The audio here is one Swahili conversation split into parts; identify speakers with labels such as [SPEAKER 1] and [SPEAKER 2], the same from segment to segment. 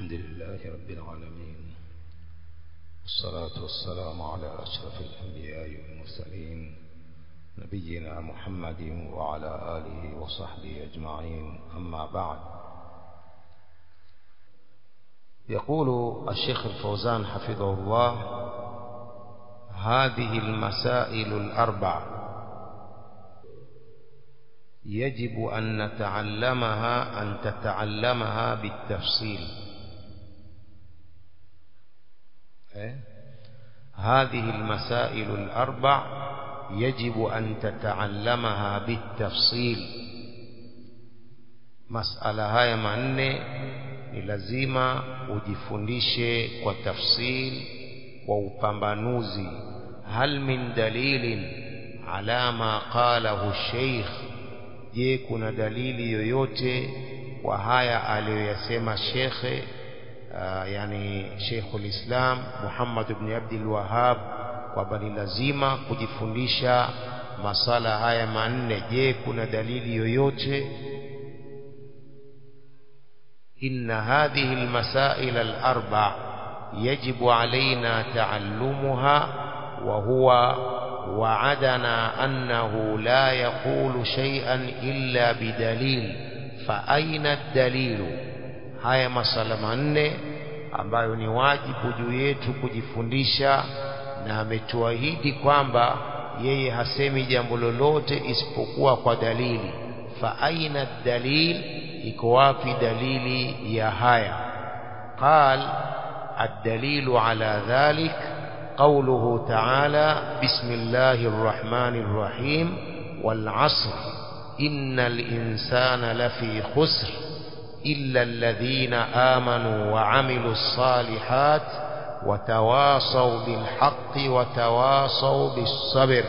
[SPEAKER 1] الحمد لله رب العالمين والصلاة والسلام على أشرف الأنبياء والمرسلين نبينا محمد وعلى آله وصحبه أجمعين أما بعد يقول الشيخ الفوزان حفظه الله هذه المسائل الأربع يجب أن نتعلمها أن تتعلمها بالتفصيل إيه؟ هذه المسائل الأربع يجب أن تتعلمها بالتفصيل مسألة هاي manne ni lazima ujifundishe kwa tafsil kwa upambanuzi hal min dalilin ala ma qalahu sheikh je kuna dalili yoyote kwa haya aliyoyasema shekhe uh, yani Sheikhul Islam Muhammad ibn Abdul Wahhab kwamba ni lazima kujifundisha masala haya manne je kuna dalili yoyote إن هذه المسائل الأربع يجب علينا تعلمها وهو وعدنا أنه لا يقول شيئا إلا بدليل فأين الدليل haya masala manne ambayo ni wajibu juu yetu kujifundisha na ametuahidi kwamba yeye hasemi jambo lolote isipokuwa kwa dalili fa aina dalil iko wapi dalili ya haya qal الدليل على ذلك قوله تعالى بسم الله الرحمن الرحيم والعصر إن الإنسان لفي خسر إلا الذين آمنوا وعملوا الصالحات وتواصوا بالحق وتواصوا بالصبر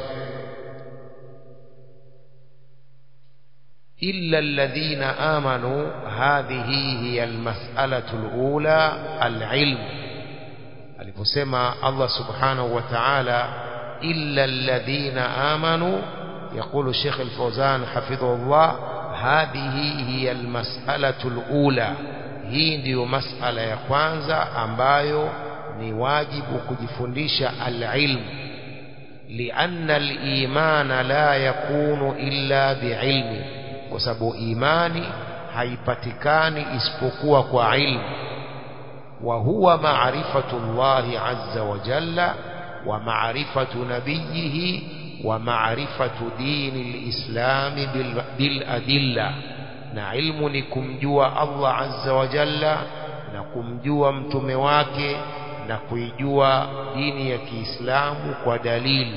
[SPEAKER 1] إلا الذين آمنوا هذه هي المسألة الأولى العلم aliposema Allah subhanahu wa ta'ala illa alladhina amanu يقول الشيخ الفوزان حفظه الله هذه هي المسألة الأولى hii ndiyo masala ya kwanza ambayo ni wajibu kujifundisha alilm lianna alimana la yakunu illa biilmi kwa sababu imani haipatikani isipokuwa kwa ilmu وهو معرفة الله عز وجل ومعرفة نبيه ومعرفة دين الإسلام بالأدلة نعلم نكمجوا الله عز وجل نكمجوا متمواك نكويجوا دين يكي إسلام ودليل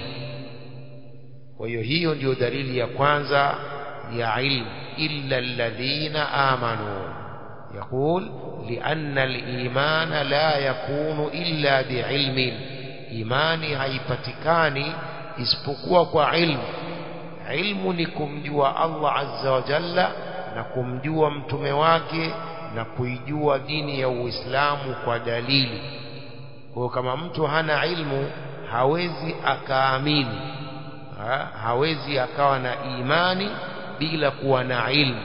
[SPEAKER 1] ويهي ndio dalili ya kwanza ya ilmu illa alladhina amanu يقول لأن الإيمان لا يكون إلا بعلم إيماني haipatikani isipokuwa kwa ilmu ilmu ni kumjua Allah azza wa jalla na kumjua mtume wake na kuijua dini ya Uislamu kwa dalili kwa kama mtu hana ilmu hawezi akaamini ha? hawezi akawa na imani bila kuwa na ilmu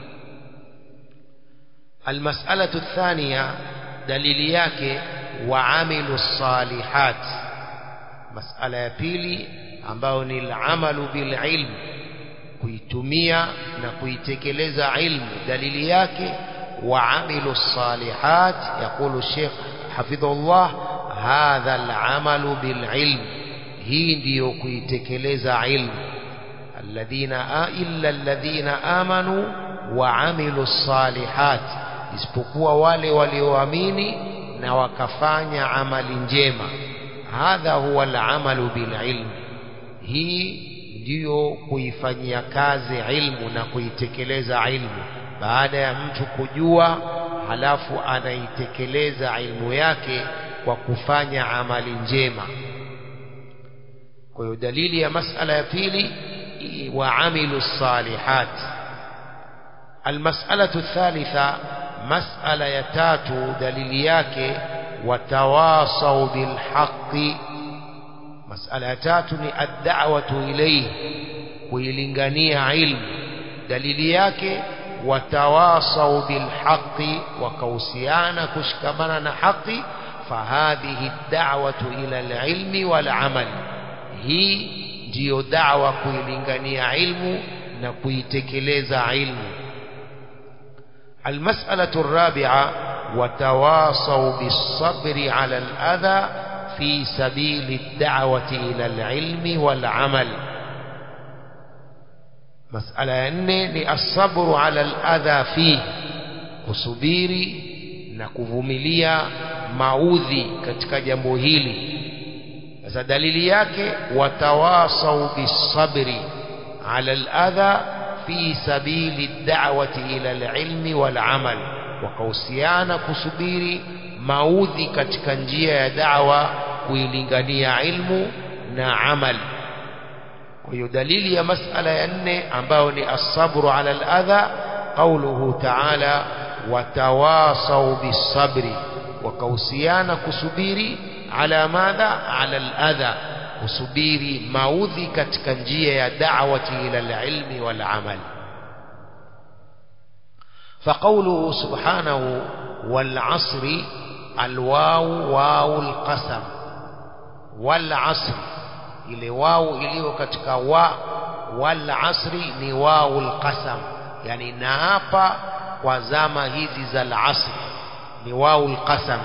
[SPEAKER 1] المسألة الثانية دليل yake وعمل الصالحات مسألة ya pili ambayo ni العمل بالعلم kuitumia na kuitekeleza ilmu dalili yake وعمل الصالحات يقول الشيخ حفظه الله هذا العمل بالعلم hii ndiyo kuitekeleza ilmu alladhina illa alladhina amanu وعملوا الصالحات isipokuwa wale walioamini na wakafanya amali njema hadha huwa alamalu bililm hii ndiyo kuifanyia kazi ilmu na kuitekeleza ilmu baada ya mtu kujua halafu anaitekeleza ilmu yake kwa kufanya amali njema kwa hiyo dalili ya masala ya pili waamilu salihati المسألة الثالثة مسألة يتاتو دليلياك وتواصوا بالحق مسألة يتاتو الدعوة إليه kuilingania ilmu dalili yake watawasau bilhaqi wakausiana kushikamana na haqi fahadhihi da'watu ila alilmi walamal hii ndiyo da'wa kuilingania ilmu na kuitekeleza ilmu المسألة الرابعة وتواصوا بالصبر على الأذى في سبيل الدعوة إلى العلم والعمل مسألة أني الصبر على الأذى فيه kusubiri na kuvumilia maudhi katika jambo hili sasa dalili yake watawasau bisabri ala aladha fi sabili da'wati ila alilmi walamal wakahusiana kusubiri maudhi katika njia ya da'wa kuilingania ilmu na amal kwa hiyo dalili ya masala ya nne ambayo ni asabru ala aladha qauluhu ta'ala watawasau bisabri wakahusiana kusubiri ala madha ala aladha kusubiri maudhi katika njia ya da'wati ila alilmi wal amal فقوله سبحانه والعصر الواو واو القسم والعصر ile wao iliyo katika wa wal asri ni waul qasam yani naapa kwa zama hizi za al-asr ni waul qasam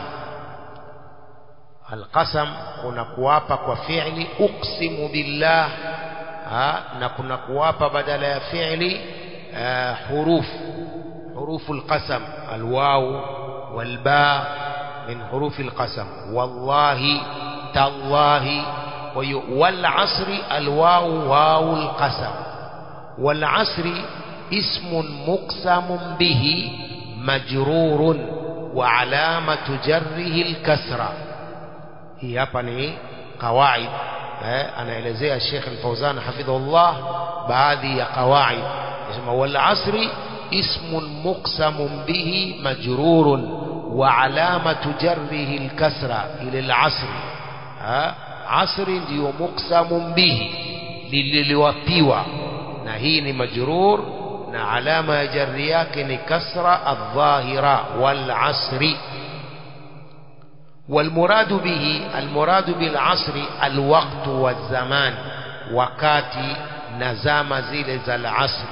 [SPEAKER 1] al-qasam kuna kuapa kwa fi'li uqsimu billah ha, na kuna kuapa badala ya fi'li uh, huruf حروف القسم الواو والباء من حروف القسم والله تالله والعصر الواو واو القسم والعصر اسم مقسم به مجرور وعلامة جره الكسرة هي hapa ni qawaid eh, anaelezea Sheikh Al-Fauzan hafidhahullah baadhi ya qawaid yasema wal asri اسم مقسم به مجرور وعلامة جره الكسرة إلى العصر ها عصر ndio مقسم به lililowapiwa na hii ni majrur na alama ya jarri yake ni kasra adh-dhahira wal asri والمراد به المراد بالعصر الوقت والزمان wakati na zama zile za al-asr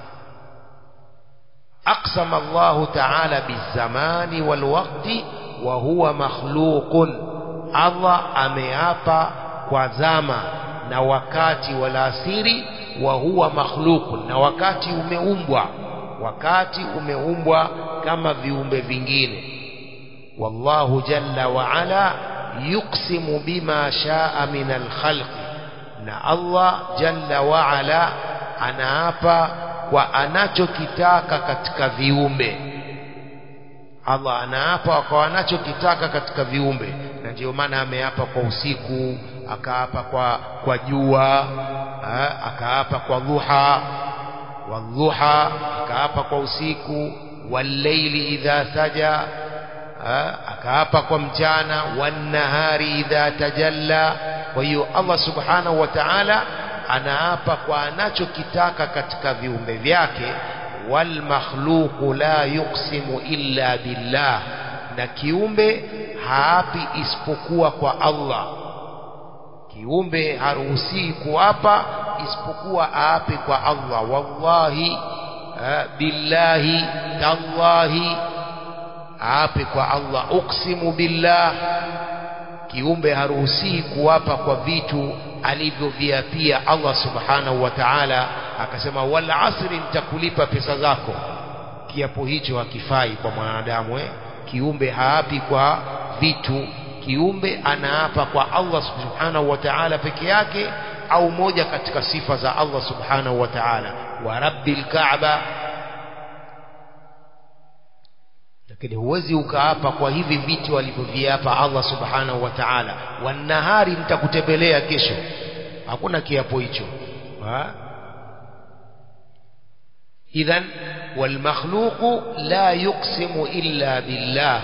[SPEAKER 1] أقسم الله تعالى بالزمان والوقت وهو مخلوق الله أميابا وزاما نوكاتي والاسيري وهو مخلوق نوكاتي umeumbwa wakati umeumbwa kama viumbe vingine والله جل وعلا يقسم بما شاء من الخلق na Allah jalla wa ala anaapa kwa anachokitaka katika viumbe Allah anaapa kwa anachokitaka katika viumbe na ndio maana ameapa kwa usiku akaapa kwa kwa jua akaapa kwa dhuha wadhuha akaapa kwa usiku walleili idha saja akaapa kwa mchana wannahari idha tajalla kwa hiyo Allah subhanahu wa ta'ala anaapa kwa anachokitaka katika viumbe vyake wal makhluqu la yuqsimu illa billah na kiumbe haapi isipokuwa kwa Allah kiumbe haruhusii kuapa isipokuwa aape kwa Allah wallahi billahi tallahi aape kwa Allah uqsimu billah kiumbe haruhusii kuapa kwa vitu alivyoviapia Allah subhanahu wa ta'ala akasema wal asri nitakulipa pesa zako kiapo hicho hakifai kwa mwanadamu eh? kiumbe haapi kwa vitu kiumbe anaapa kwa Allah subhanahu wa ta'ala peke yake au moja katika sifa za Allah subhanahu wa ta'ala wa rabbil ka'ba lakini huwezi ukaapa kwa hivi vitu alivyoviapa Allah subhanahu wa ta'ala wanahari nitakutembelea kesho hakuna kiapo hicho idhan والمخلوق لا يقسم إلا بالله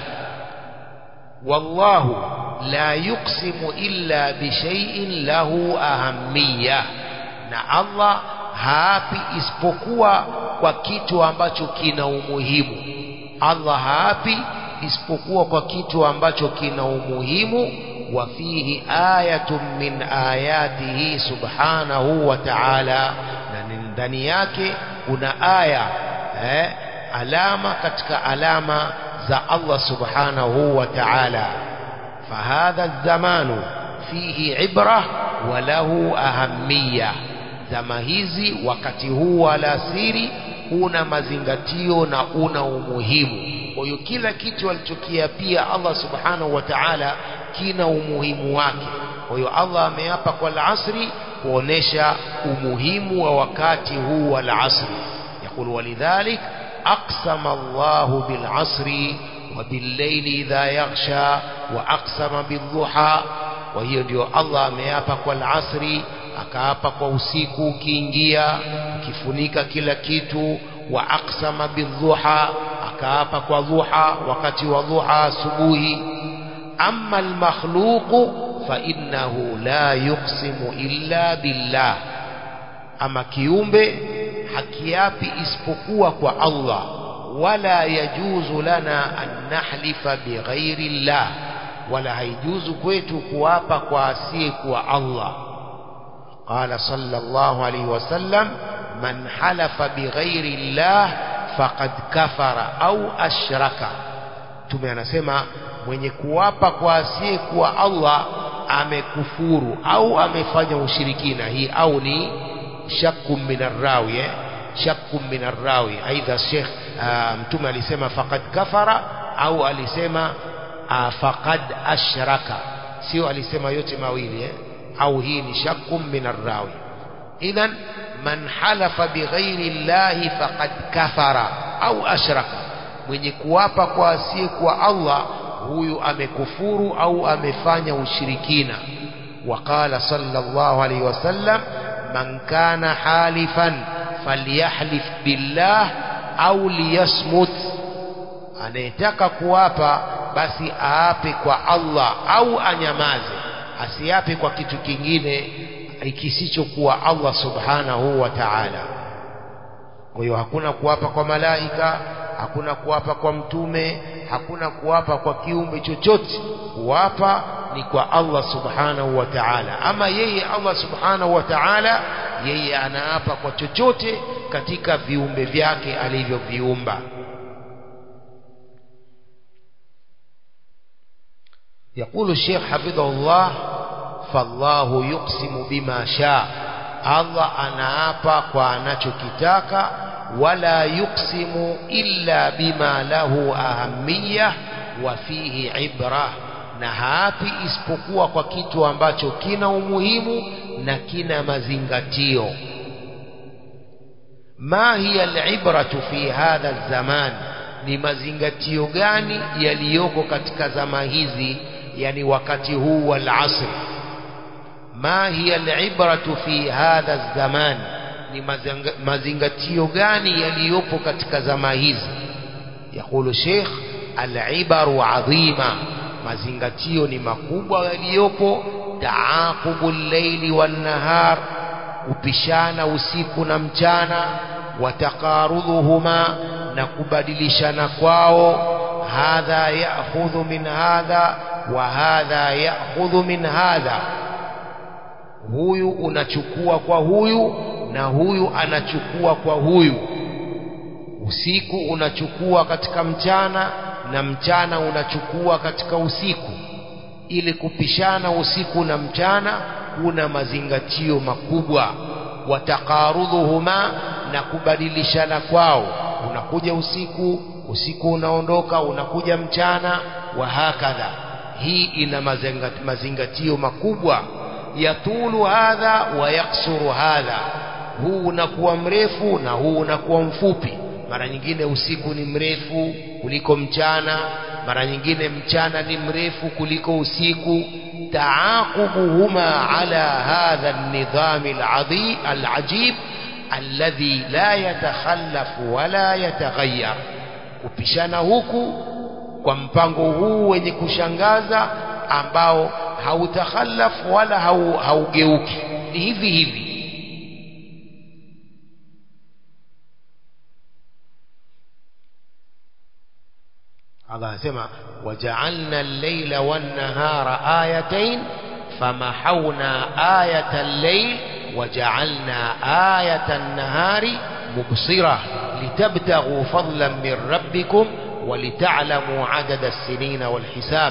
[SPEAKER 1] والله لا يقسم إلا بشيء له أهمية na Allah haapi isipokuwa kwa kitu ambacho kina umuhimu Allah haapi isipokuwa kwa kitu ambacho kina umuhimu wa fihi ayatun min ayatihi subhanahu wa ta'ala na ndani yake kuna aya eh, alama katika alama za Allah subhanahu wa ta'ala fahadha الزمان فيه عبرة وله أهمية zama hizi wakati huu wa alasiri una mazingatio na una umuhimu kwa hiyo kila kitu alichokiapia Allah subhanahu wa ta'ala kina umuhimu wake kwa hiyo Allah ameapa kwa alasri kuonesha umuhimu wa wakati huu wa alasri يقول ولذلك أقسم الله بالعصر وبالليل إذا يغشى وأقسم بالضحى وهي ndio Allah ameapa kwa alasri akaapa kwa usiku ukiingia ukifunika kila kitu wa aqsama bidhuha akaapa kwa dhuha wakati wa dhuha asubuhi amma almakhluqu fa innahu la yuqsimu illa billah ama kiumbe hakiapi isipokuwa kwa Allah wala yajuzu lana an nahlifa bighairi llah wala haijuzu kwetu kuapa kwa asiye kwa Allah قال صلى الله عليه وسلم من حلف بغير الله فقد كفر أو أشرك tume anasema mwenye kuapa kwa asiye kuwa Allah amekufuru au amefanya ushirikina hii au ni shakku min arrawi eh? shakku min arrawi aidha Sheikh mtume alisema faqad kafara au alisema faqad ashraka sio alisema yote mawili eh? au hii ni shakku min arrawi idhan man halafa bighairi llahi faqad kafara au ashraka mwenye kuapa kwa asiye kwa Allah huyu amekufuru au amefanya ushirikina وقال صلى الله عليه وسلم من كان حالفا فليحلف بالله أو ليصمت anayetaka kuapa basi aape kwa Allah au anyamaze asiape kwa kitu kingine kisichokuwa Allah subhanahu wa ta'ala kwa hiyo hakuna kuapa kwa malaika hakuna kuapa kwa mtume hakuna kuapa kwa kiumbe chochote kuapa ni kwa Allah subhanahu wa ta'ala ama yeye Allah subhanahu wa ta'ala yeye anaapa kwa chochote katika viumbe vyake alivyoviumba يقول الشيخ حفظه الله فالله يقسم بما شاء الله anaapa kwa anachokitaka wala yuqsimu illa bima lahu ahamiyah wa fihi ibra na haapi isipokuwa kwa kitu ambacho kina umuhimu na kina mazingatio ma hiya alibratu fi hadha zaman ni mazingatio gani yaliyoko katika zama hizi yani wakati huu wal asr ma hiya alibratu fi hadha zaman ni mazingatio gani yaliyopo katika zama hizi yakulu sheikh alibaru adhima mazingatio ni makubwa yaliyopo taaqubu llaili wan-nahar upishana usiku na mchana wataqarudhuhuma na kubadilishana kwao hadha ya'khudhu min hadha wa hadha ya'khudhu min hadha huyu unachukua kwa huyu na huyu anachukua kwa huyu usiku unachukua katika mchana na mchana unachukua katika usiku ili kupishana usiku na mchana kuna mazingatio makubwa wataqarudhuhuma na kubadilishana kwao unakuja usiku usiku unaondoka unakuja mchana wa hakadha hii ina mazingatio makubwa yatulu hadha wa yaksuru hadha huu unakuwa mrefu na huu unakuwa mfupi mara nyingine usiku ni mrefu kuliko mchana mara nyingine mchana ni mrefu kuliko usiku taaqubuhuma ala hadha an-nidham al-ajib alladhi la yatakhallafu wala yataghayyar kupishana huku kwa mpango huu wenye kushangaza ambao hautakhalafu wala haugeuki ni hivi hivi Allah anasema waja'alna al-layla wan-nahara ayatayn famahawna ayata al-layl waja'alna ayata an-nahari mubsira litabtaghu fadlan min rabbikum ولتعلموا عدد السنين والحساب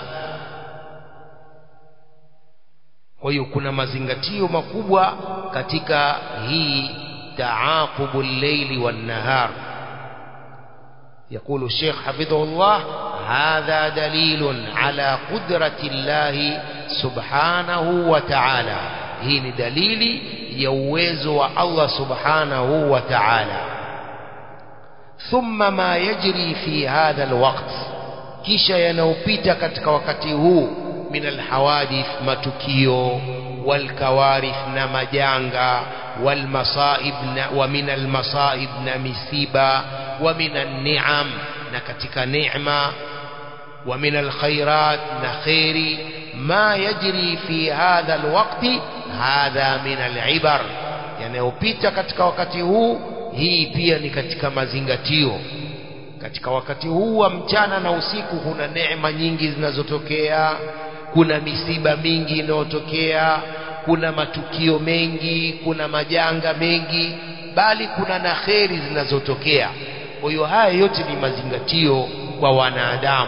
[SPEAKER 1] kwa hiyo kuna mazingatio makubwa katika hii taaqubu al-layli wan-nahar يقول الشيخ حفظه الله هذا دليل على قدرة الله سبحانه وتعالى هي دليل يوز الله سبحانه وتعالى ثم ما يجري في هذا الوقت kisha yanayopita katika wakati huu min alhawadith matukio walkawarith na majanga walmasaib wa min almasaib na misiba wa min anni'am na katika neema wa min alkhairat na khairi ma yajri fi hadha alwaqti hadha min alibar yanayopita katika wakati huu hii pia ni katika mazingatio katika wakati huu wa mchana na usiku kuna neema nyingi zinazotokea kuna misiba mingi inayotokea kuna matukio mengi kuna majanga mengi bali kuna na kheri zinazotokea kwa hiyo haya yote ni mazingatio kwa wanadamu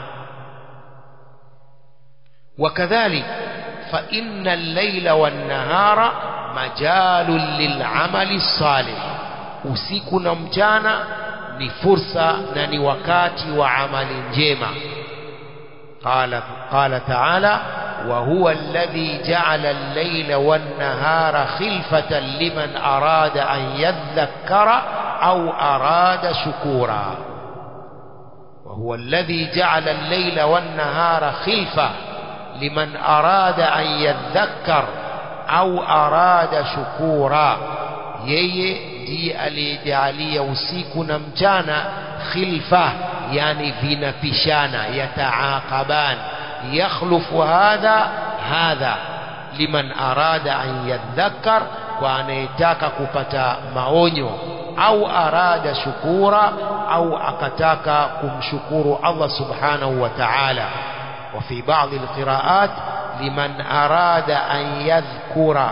[SPEAKER 1] wakadhalik fa inna al-laila wan-nahara majalun lil-amali salih usiku na mchana ni fursa na ni wakati wa amali njema qala qala ta'ala wa huwa alladhi ja'ala al-layla wan-nahara khilfatan liman arada an yadhakkara aw arada shukura wa huwa alladhi ja'ala al-layla wan-nahara khilfa liman arada an yadhakkar aw arada shukura yeye ndiye aliyejalia usiku na mchana khilfa yani vinapishana yataaqaban yakhlufu hadha hadha liman arada an yadhakkar kwa anayetaka kupata maonyo au arada shukura au akataka kumshukuru Allah subhanahu wa ta'ala وفي بعض القراءات لمن أراد أن يذكر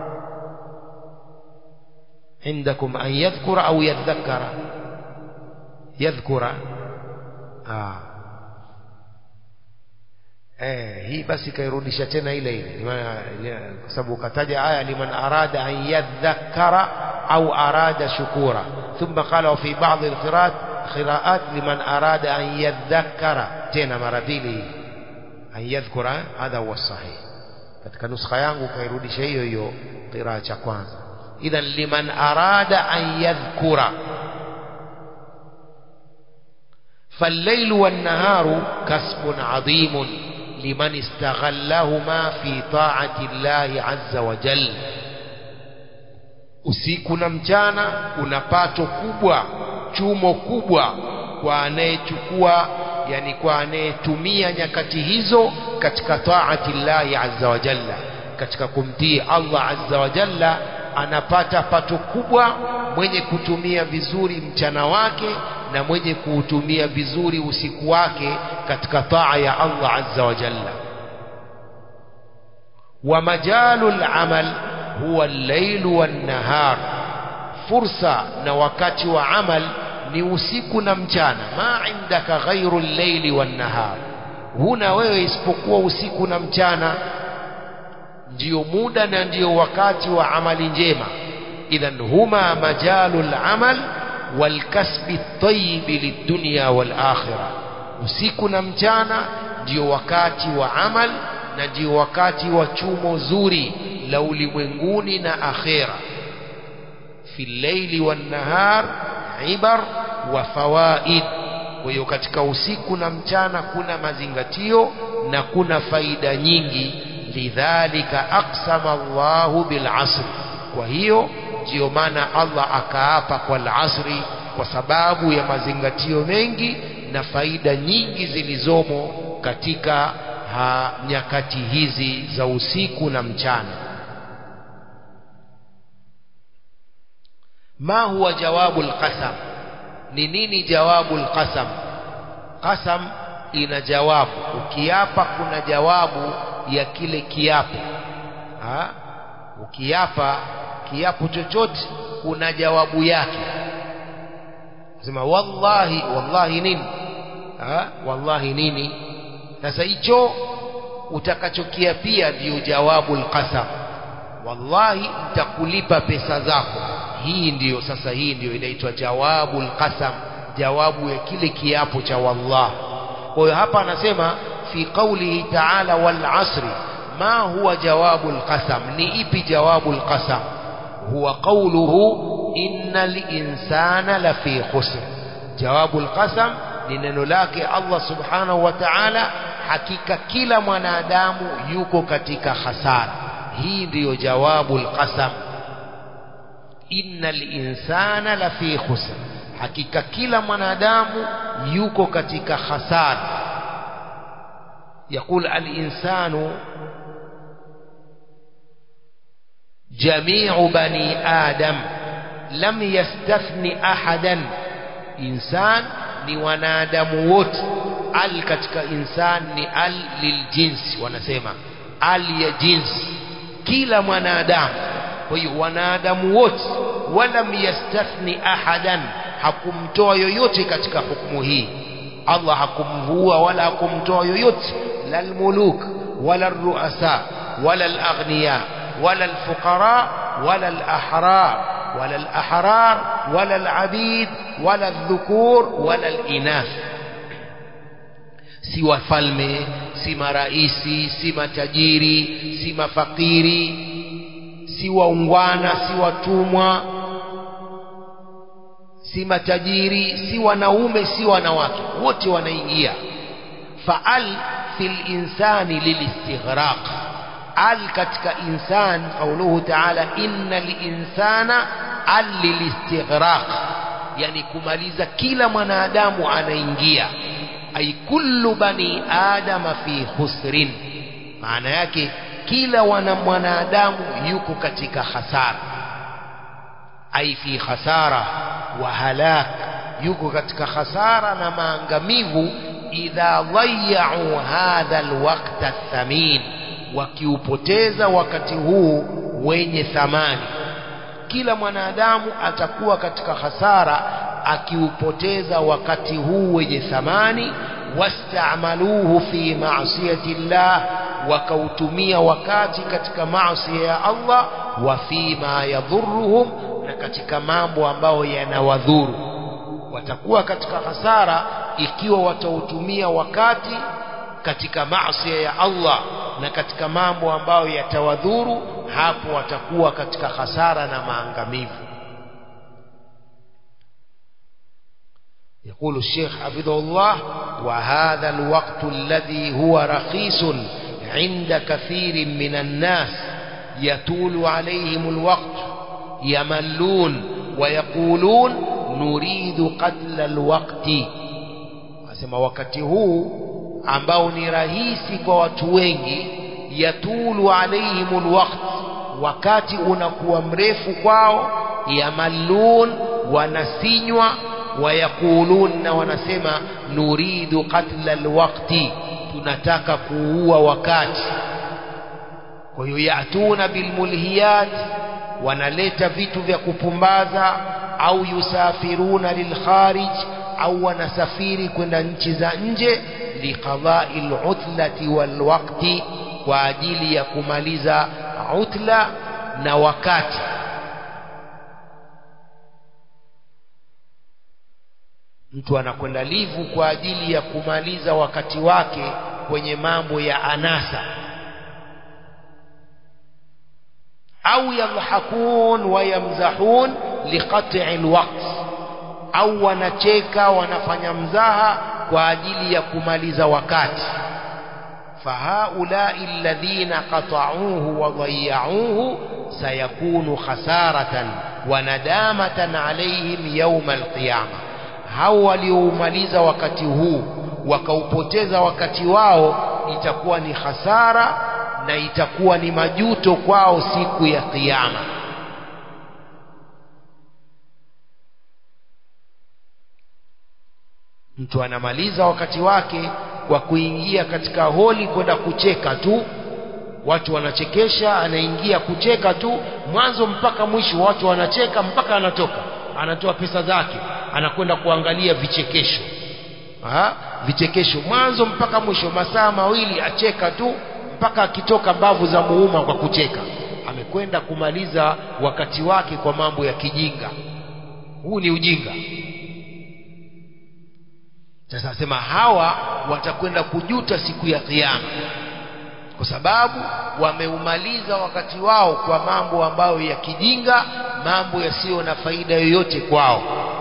[SPEAKER 1] عندكم أن يذكر أو يذكر يذكر آه. Eh, hii basi kairudisha tena ile ile kwa sababu kataja aya liman arada an yadhakkara au arada shukura thumma qala wa fi ba'd al-qira'at qira'at liman arada an yadhakkara tena mara mbili an yadhkura hadha huwa sahih katika nuskha yangu kairudisha hiyo hiyo qiraa cha kwanza idhan liman arada an yadhkura فالليل والنهار كسب عظيم لمن استغلهما في طاعة الله عز وجل usiku na mchana una pato kubwa chumo kubwa kwa anayechukua yani kwa anayetumia nyakati hizo katika taati llahi azza wa jalla katika kumtii Allah azza wa jalla anapata pato kubwa mwenye kutumia vizuri mchana wake na mwenye kuutumia vizuri usiku wake katika taa ya Allah azza wa jalla wa majalul amal huwa al-lail wan-nahar fursa na wakati wa amal ni usiku na mchana ma indaka ghairu al-laili wan-nahar huna wewe isipokuwa usiku na mchana ndio muda na ndio wakati wa amali njema idhan huma majalul amal walkasbi at-tayyib lid-dunya wal-akhirah usiku na mchana ndio wakati wa amal na ndio wakati wa chumo zuri la ulimwenguni na akhera fi llaili wan-nahar ibar wa fawaid kwa hiyo katika usiku na mchana kuna mazingatio na kuna faida nyingi lidhalika aqsama Allahu bil asr kwa hiyo ndio maana Allah akaapa kwa al-asri kwa sababu ya mazingatio mengi na faida nyingi zilizomo katika ha, nyakati hizi za usiku na mchana ma huwa jawabu al-qasam ni nini jawabu al-qasam qasam ina jawabu ukiapa kuna jawabu ya kile kiapo ha? ukiapa kiapo chochote kuna jawabu yake sema wallahi wallahi nini ha? wallahi nini sasa hicho utakachokiapia ndio jawabu alqasam wallahi nitakulipa pesa zako hii ndiyo sasa hii ndiyo inaitwa jawabu alqasam jawabu ya kile kiapo cha wallah kwa hiyo hapa anasema fi qawlihi ta'ala wal asri ma huwa jawabu alqasam ni ipi jawabu alqasam huwa qawluhu innal insana lafi khusr jawabu alqasam ni neno lake Allah subhanahu wa ta'ala hakika kila mwanadamu yuko katika hasara hii ndiyo jawabu alqasam innal insana lafi khusr hakika kila mwanadamu yuko katika hasara يقول الإنسان جميع بني آدم لم يستثن أحدا إنسان ni wanadamu wote al katika insan ni al liljinsi wanasema al ya jinsi kila mwanadamu kwa hiyo wanadamu wote walam yastathni ahadan hakumtoa yoyote katika hukumu hii Allah hakumvua wala hakumtoa yoyote la almuluk wala alruasa wala alaghniya wala alfuqara wala alahrar ولا الأحرار ولا العبيد ولا الذكور ولا الإناث si wafalme si maraisi si matajiri si mafakiri si waungwana si watumwa si matajiri si wanaume si wanawake wote wanaingia faal fil insani lilistighraq al katika insan qauluhu ta'ala innal insana al lilistighraq yani kumaliza kila mwanadamu anaingia ay kullu bani adama fi khusrin maana yake kila wana mwanadamu yuko katika hasara ay fi khasara wa halak yuko katika hasara na maangamivu idha dhayya'u hadha alwaqta athamin wakiupoteza wakati huu wenye thamani kila mwanadamu atakuwa katika hasara akiupoteza wakati huu wenye thamani wastamaluhu fi ma'siyati llah wakautumia wakati katika maasi ya Allah wa fima yadhurruhum na katika mambo ambayo yanawadhuru watakuwa katika hasara ikiwa watautumia wakati katika maasi ya Allah na katika mambo ambayo yatawadhuru hapo watakuwa katika hasara na maangamivu يقول الشيخ حفظه الله وهذا الوقت الذي هو رخيص عند كثير من الناس يطول عليهم الوقت يملون ويقولون نريد قتل الوقت asema wakati huu ambao ni rahisi kwa watu wengi yatulu alaihimul waqt wakati unakuwa mrefu kwao yamallun wanasinywa wayakulun na wanasema nuridu qatla alwaqti tunataka kuua wakati kwa hiyo yatuna bilmulhiyat wanaleta vitu vya kupumbaza au yusafiruna lilkharij au wanasafiri kwenda nchi za nje liqadai lutlati walwaqti kwa ajili ya kumaliza utla na wakati mtu anakwenda livu kwa ajili ya kumaliza wakati wake kwenye mambo ya anasa au yadhakun wa yamzahun liqat'i alwaqt au wanacheka wanafanya mzaha kwa ajili ya kumaliza wakati fahaulai alladhina qata'uhu wa dhayya'uhu sayakunu khasaratan wa nadamatan alayhim yawm alqiyama hao walioumaliza wakati huu wakaupoteza wakati wao itakuwa ni hasara na itakuwa ni majuto kwao siku ya kiyama mtu anamaliza wakati wake kwa kuingia katika holi kwenda kucheka tu watu wanachekesha anaingia kucheka tu mwanzo mpaka mwisho watu wanacheka mpaka anatoka anatoa pesa zake anakwenda kuangalia vichekesho ha? vichekesho mwanzo mpaka mwisho masaa mawili acheka tu mpaka akitoka mbavu za muuma kwa kucheka amekwenda kumaliza wakati wake kwa mambo ya kijinga huu ni ujinga sasa asema hawa watakwenda kujuta siku ya kiyama kwa sababu wameumaliza wakati wao kwa mambo ambayo ya kijinga mambo yasiyo na faida yoyote kwao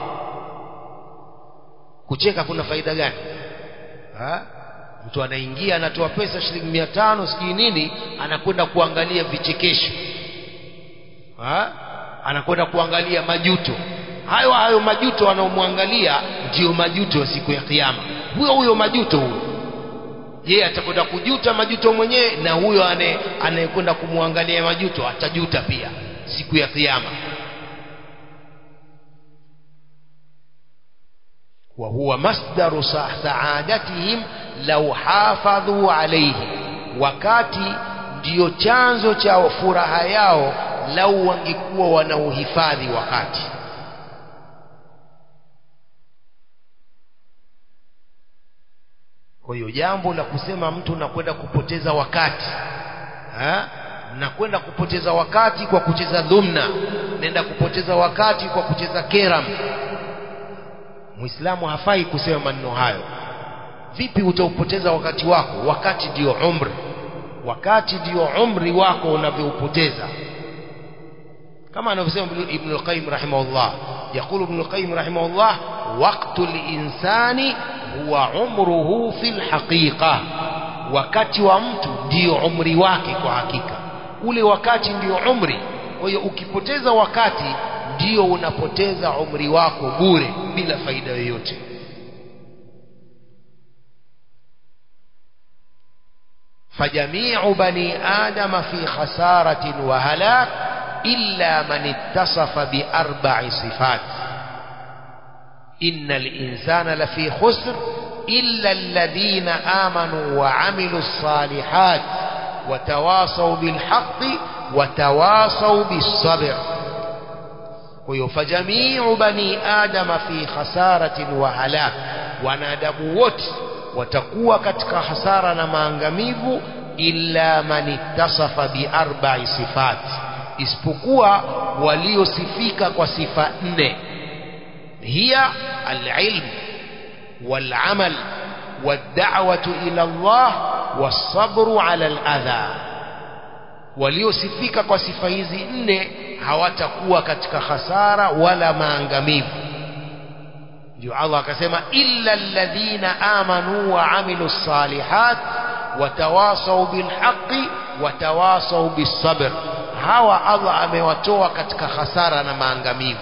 [SPEAKER 1] kucheka kuna faida gani ha? mtu anaingia anatoa pesa shilingi mia tano sijui nini anakwenda kuangalia vichekesho ha? anakwenda kuangalia majuto hayo hayo majuto anaomwangalia ndiyo majuto ya siku ya kiyama huyo huyo majuto huyo je atakwenda kujuta majuto mwenyewe na huyo anayekwenda kumwangalia majuto atajuta pia siku ya kiyama وهو مصدر سعادتهم لو حافظوا عليه wakati ndiyo chanzo cha furaha yao lau wangekuwa wanauhifadhi wakati kwa hiyo jambo la kusema mtu nakwenda kupoteza wakati ha? nakwenda kupoteza wakati kwa kucheza dhumna nenda kupoteza wakati kwa kucheza keram muislamu hafai kusema maneno hayo vipi utaupoteza wakati wako wakati ndio umri wakati ndio umri wako unavyoupoteza kama anavyosema ibn al-qayyim rahimahullah يقول ابن القيم رحمه الله وقت الإنسان huwa umruhu fil haqiqa wakati wa mtu ndio umri wake kwa hakika ule wakati ndio umri kwa hiyo ukipoteza wakati ndio unapoteza umri wako bure bila faida yoyote فجميع بني آدم في خسارة وهلاك إلا من اتصف بأربع صفات إن الإنسان لفي خسر إلا الذين آمنوا وعملوا الصالحات وتواصوا بالحق وتواصوا بالصبر فجميع بني آدم في خسارة وهلاك wanadamu wote watakuwa katika hasara na maangamivu illa man ittasafa biarba'i sifat isipokuwa waliosifika kwa sifa nne هي العلم والعمل والدعوة إلى الله والصبر على الأذى waliosifika kwa sifa hizi nne hawatakuwa katika hasara wala maangamivu ndio Allah akasema illa alladhina amanu wa amilu salihat watawasau bilhaqi watawasau bisabr hawa Allah amewatoa katika hasara na maangamivu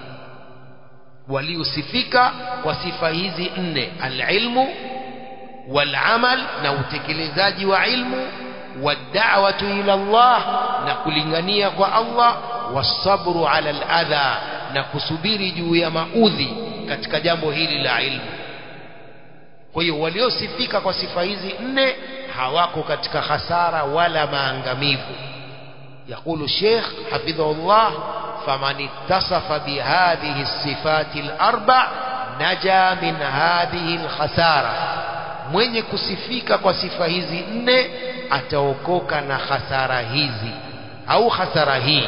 [SPEAKER 1] waliosifika kwa sifa hizi nne alilmu walamal na utekelezaji wa ilmu wad'awatu ila Allah na kulingania kwa Allah wasabru ala aladha na kusubiri juu ya maudhi katika jambo hili la ilmu kwa hiyo waliosifika kwa sifa hizi nne hawako katika hasara wala maangamivu يقول الشيخ حفظه الله فمن اتصف بهذه الصفات الأربع نجا من هذه الخسارة mwenye kusifika kwa sifa hizi nne ataokoka na hasara hizi au hasara hii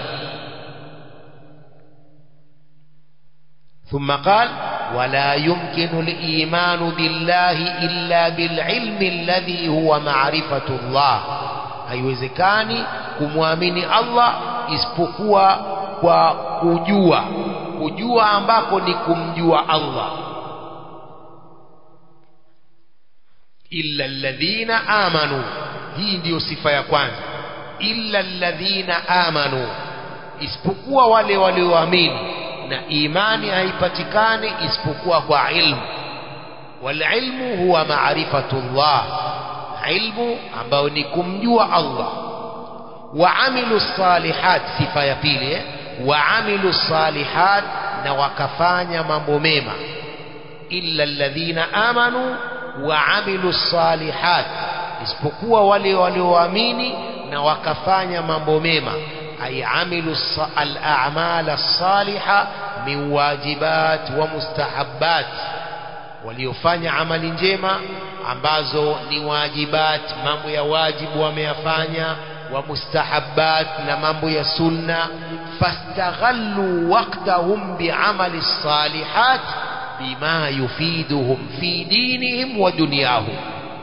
[SPEAKER 1] ثم قال ولا يمكن الإيمان بالله إلا بالعلم الذي هو معرفة الله haiwezekani kumwamini Allah isipokuwa kwa kujua kujua ambako ni kumjua Allah illa alladhina amanu hii ndiyo sifa ya kwanza illa alladhina amanu isipokuwa wale walioamini na imani haipatikani isipokuwa kwa ilmu walilmu huwa maarifatullah ilmu ambayo ni kumjua Allah waamilu salihat sifa ya pili eh? waamilu salihat na wakafanya mambo mema illa alladhina amanu wa amilu salihat isipokuwa wale walioamini na wakafanya mambo mema ay amilu al-a'mal as-saliha min wajibat wa mustahabbat waliofanya amali njema ambazo ni wajibat mambo ya wajibu wameyafanya wa mustahabbat na mambo ya sunna fastaghallu waqtahum bi'amali salihat bima yufiduhum fi dinihim wa dunyahum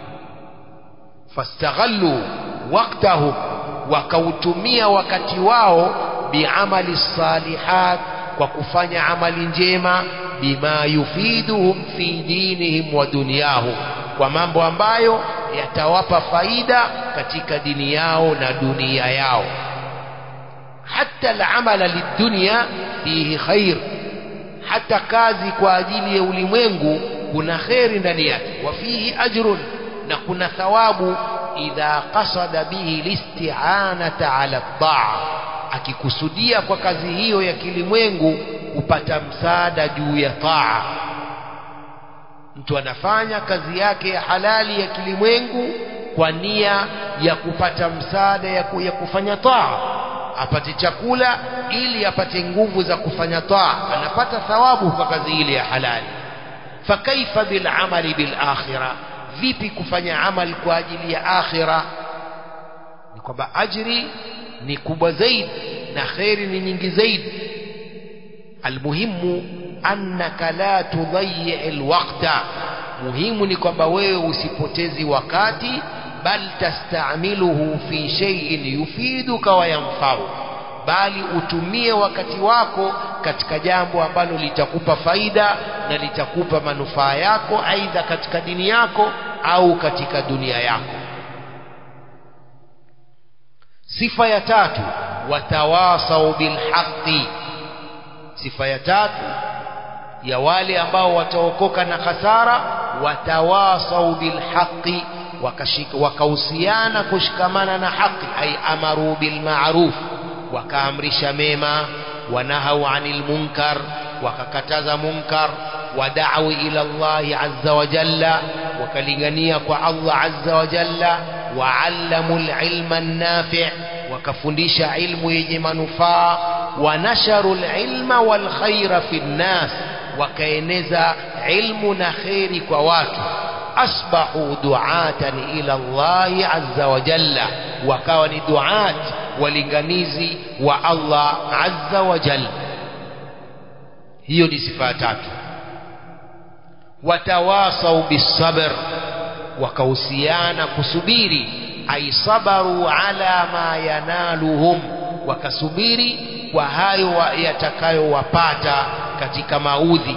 [SPEAKER 1] fastaghallu waqtahum wakautumia wakati wao bi'amali salihat kwa kufanya amali njema bima yufiduhum fi dinihim wa dunyahum kwa mambo ambayo yatawapa faida katika dini yao na dunia yao hata al-amala lidunya fihi khair hata kazi kwa ajili ya ulimwengu kuna kheri ndani yake wa fihi ajrun na kuna thawabu idha qasada bihi listi'anata ala taa akikusudia kwa kazi hiyo ya kilimwengu kupata msaada juu ya taa mtu anafanya kazi yake ya halali ya kilimwengu kwa nia ya kupata msaada ya, ku, ya kufanya taa apate chakula ili apate nguvu za kufanya taa anapata thawabu kwa kazi ile ya halali fakaifa bil amali bil akhirah vipi kufanya amal kwa ajili ya akhira ni kwamba ajri ni kubwa zaidi na kheri ni nyingi zaidi almuhimu annaka la tudayyi alwaqta muhimu ni kwamba wewe usipotezi wakati bal tastamiluhu fi shay'in yufiduka wa yanfa'u bali utumie wakati wako katika jambo ambalo litakupa faida na litakupa manufaa yako aidha katika dini yako au katika dunia yako sifa ya tatu watawasau bilhaqi sifa ya tatu ya wale ambao wataokoka na hasara watawasau bilhaqi wakahusiana kushikamana na haki ay amaru bilma'ruf wakaamrisha mema wanahau anil munkar wakakataza munkar wadau ila Allah azza wa jalla wakalingania kwa Allah azza wa jalla waallamu alilma an-nafi' wakafundisha ilmu yenye manufaa wanasharu alilma wal khaira fi nnas wakaeneza ilmu na khairi kwa watu asbahu duatan ila Allah azza wa jalla wakawa ni duat walinganizi wa Allah azza wa jalla hiyo ni sifa ya tatu watawasau bisabr wakahusiana kusubiri ay sabaru ala ma yanaluhum wakasubiri kwa hayo yatakayowapata katika maudhi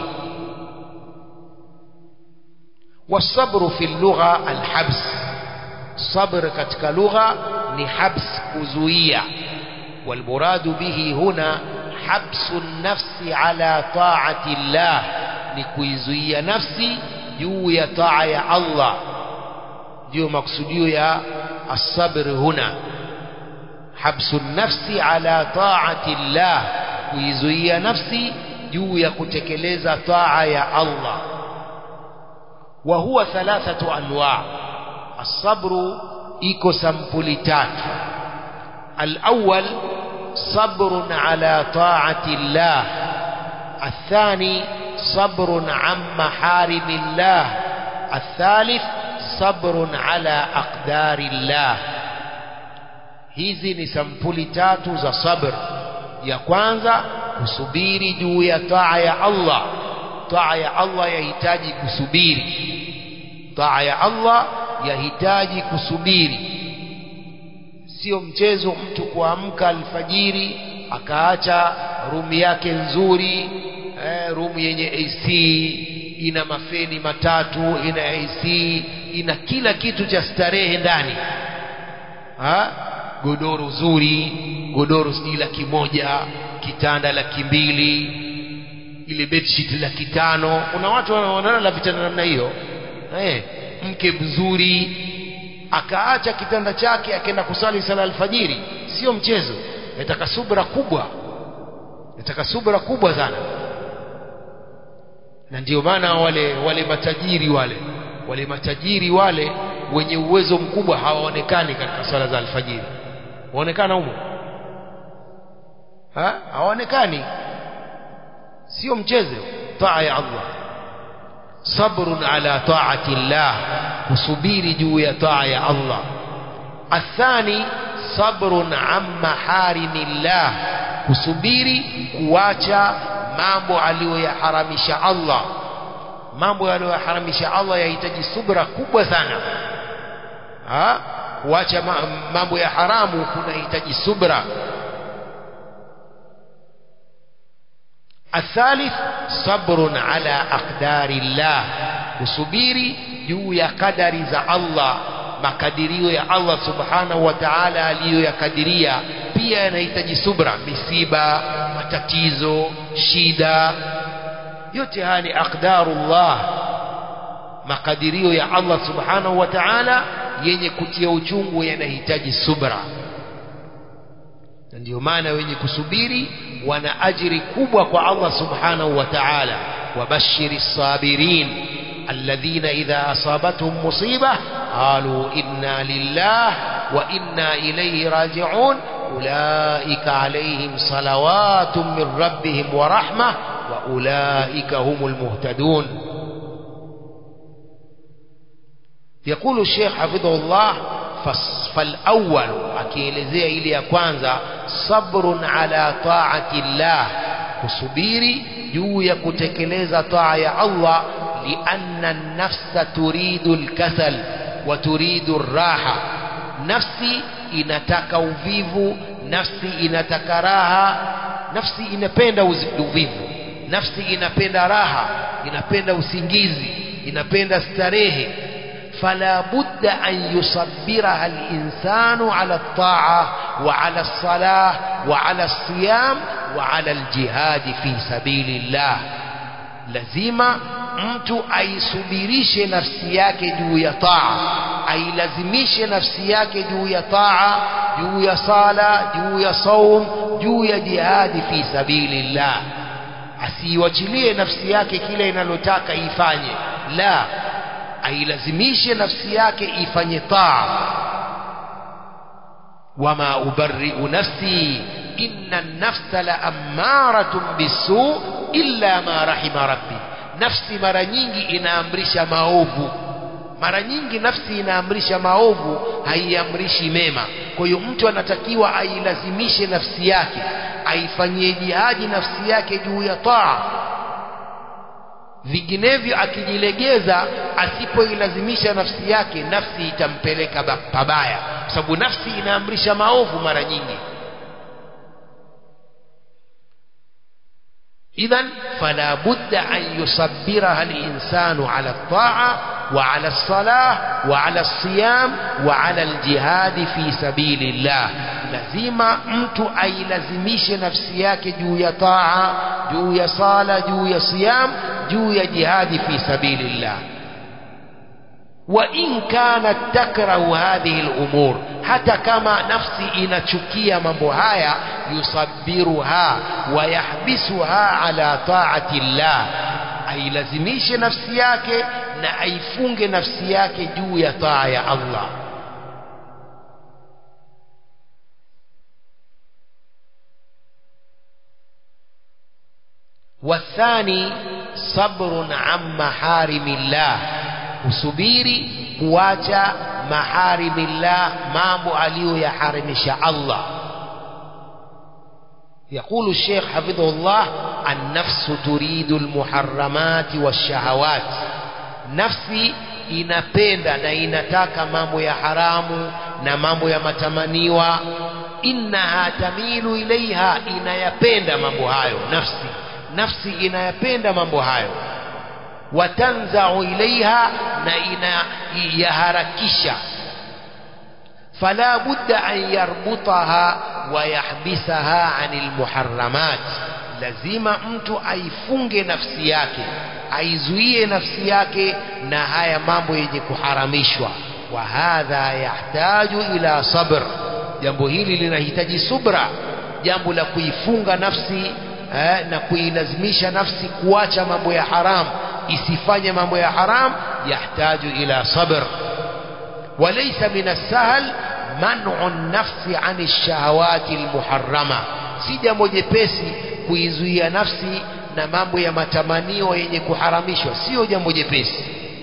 [SPEAKER 1] والصبر في اللغة الحبس صبر katika lugha ni habs kuzuia والمراد به هنا حبس النفس على طاعة الله ni kuizuia nafsi juu ya taa ya Allah ndio maksudio ya asabr huna habsu nafsi ala taati llah kuizuia nafsi juu ya kutekeleza taa ya Allah wa huwa thalathatu anwa asabru iko sampuli tatu الأول صبر على طاعة الله الثاني صبر عن محارم الله الثالث صبر على أقدار الله hizi ni sampuli tatu za sabr ya kwanza kusubiri juu ya taa ya Allah taa ya Allah yahitaji kusubiri taa ya Allah yahitaji kusubiri sio mchezo mtu kuamka alfajiri akaacha rumu yake nzuri eh, rumu yenye AC ina mafeni matatu ina AC ina kila kitu cha starehe ndani ha? godoro zuri godoro sijui laki moja kitanda laki mbili ile bedsheet laki tano kuna watu wanaonana vitanda namna hiyo eh, mke mzuri akaacha kitanda chake akaenda kusali sala alfajiri sio mchezo nataka subra kubwa nataka subra kubwa sana na ndio maana wale wale matajiri wale wale matajiri wale wenye uwezo mkubwa hawaonekani katika swala za alfajiri waonekana humo ha hawaonekani sio mchezo taa ya Allah sabrun ala taati llah kusubiri juu ya taa ya Allah athani sabrun an maharimillah kusubiri kuacha mambo aliyoyaharamisha Allah mambo aliyoyaharamisha Allah yahitaji subra kubwa sana ha kuacha mambo ya haramu kunahitaji subra الثالث صبر على أقدار الله kusubiri juu ya kadari za Allah makadirio ya Allah subhanahu wa ta'ala aliyoyakadiria pia yanahitaji subra misiba matatizo shida yote haya ni aqdarullah makadirio ya Allah subhanahu wa ta'ala yenye kutia uchungu yanahitaji subra na ndio maana wenye kusubiri wana ajiri kubwa kwa Allah subhanahu wa ta'ala wabashiri sabirin alladhina idha asabatuhum musiba qalu inna lillah wa inna ilayhi raji'un ulaika alayhim salawatun min rabbihim wa rahmah wa ulaika humul muhtadun يقول الشيخ حفظه الله فالأول akielezea ile ya kwanza sabrun ala taati llah kusubiri juu ya kutekeleza taa ya Allah lianna nafsa turidu lkasal wa turidu raha nafsi inataka uvivu nafsi inataka raha nafsi inapenda uvivu nafsi inapenda raha inapenda usingizi inapenda starehe فلا بد أن يصبرها الإنسان على الطاعة وعلى الصلاة وعلى الصيام وعلى الجهاد في سبيل الله lazima mtu aisubirishe nafsi yake juu ya taa ailazimishe nafsi yake juu ya taa juu ya sala juu ya saum juu ya jihadi fi sabilillah asiiwachilie nafsi yake kile inalotaka ifanye la ailazimishe nafsi yake ifanye taa wama ubarri'u nafsi inna an-nafsa la ammaratun bisu illa ma rahima rabbi nafsi mara nyingi inaamrisha maovu mara nyingi nafsi inaamrisha maovu haiamrishi mema kwa hiyo mtu anatakiwa ailazimishe nafsi yake aifanyie jihadi nafsi yake juu ya taa vinginevyo akijilegeza asipoilazimisha nafsi yake nafsi itampeleka pabaya kwa sababu nafsi inaamrisha maovu mara nyingi idhan fala budda an yusabbiraha linsanu ala ltaa وعلى الصلاة وعلى الصيام وعلى الجهاد في سبيل الله lazima mtu ailazimishe nafsi yake juu ya taa juu ya sala juu ya siyam juu ya jihadi fi sabilillah wa in kanat takrahu hadhihi al-umur hata kama nafsi inachukia mambo haya yusabbiruha wa yahbisuha ala taati llah ailazimishe nafsi yake na aifunge nafsi yake juu ya taa ya Allah والثاني صبر عن محارم الله usubiri kuacha maharimillah mambo aliyoyaharimisha Allah يقول الشيخ حفظه الله النفس تريد المحرمات والشهوات nafsi inapenda na inataka mambo ya haramu na mambo ya matamaniwa innaha tamilu ilaiha inayapenda mambo hayo nafsi nafsi inayapenda mambo hayo watanzau ilaiha na inayaharakisha fala budda an yarbutaha wayahbisaha anil muharramat lazima mtu aifunge nafsi yake aizuie nafsi yake na haya mambo yenye kuharamishwa wa hadha yahtaju ila sabr jambo hili linahitaji subra jambo la kuifunga nafsi eh, na kuilazimisha nafsi kuacha mambo ya haram isifanye mambo ya haram يحتاج إلى صبر وليس من السهل منع النفس عن الشهوات المحرمة si jambo jepesi kuizuia nafsi na mambo ya matamanio yenye kuharamishwa sio jambo jepesi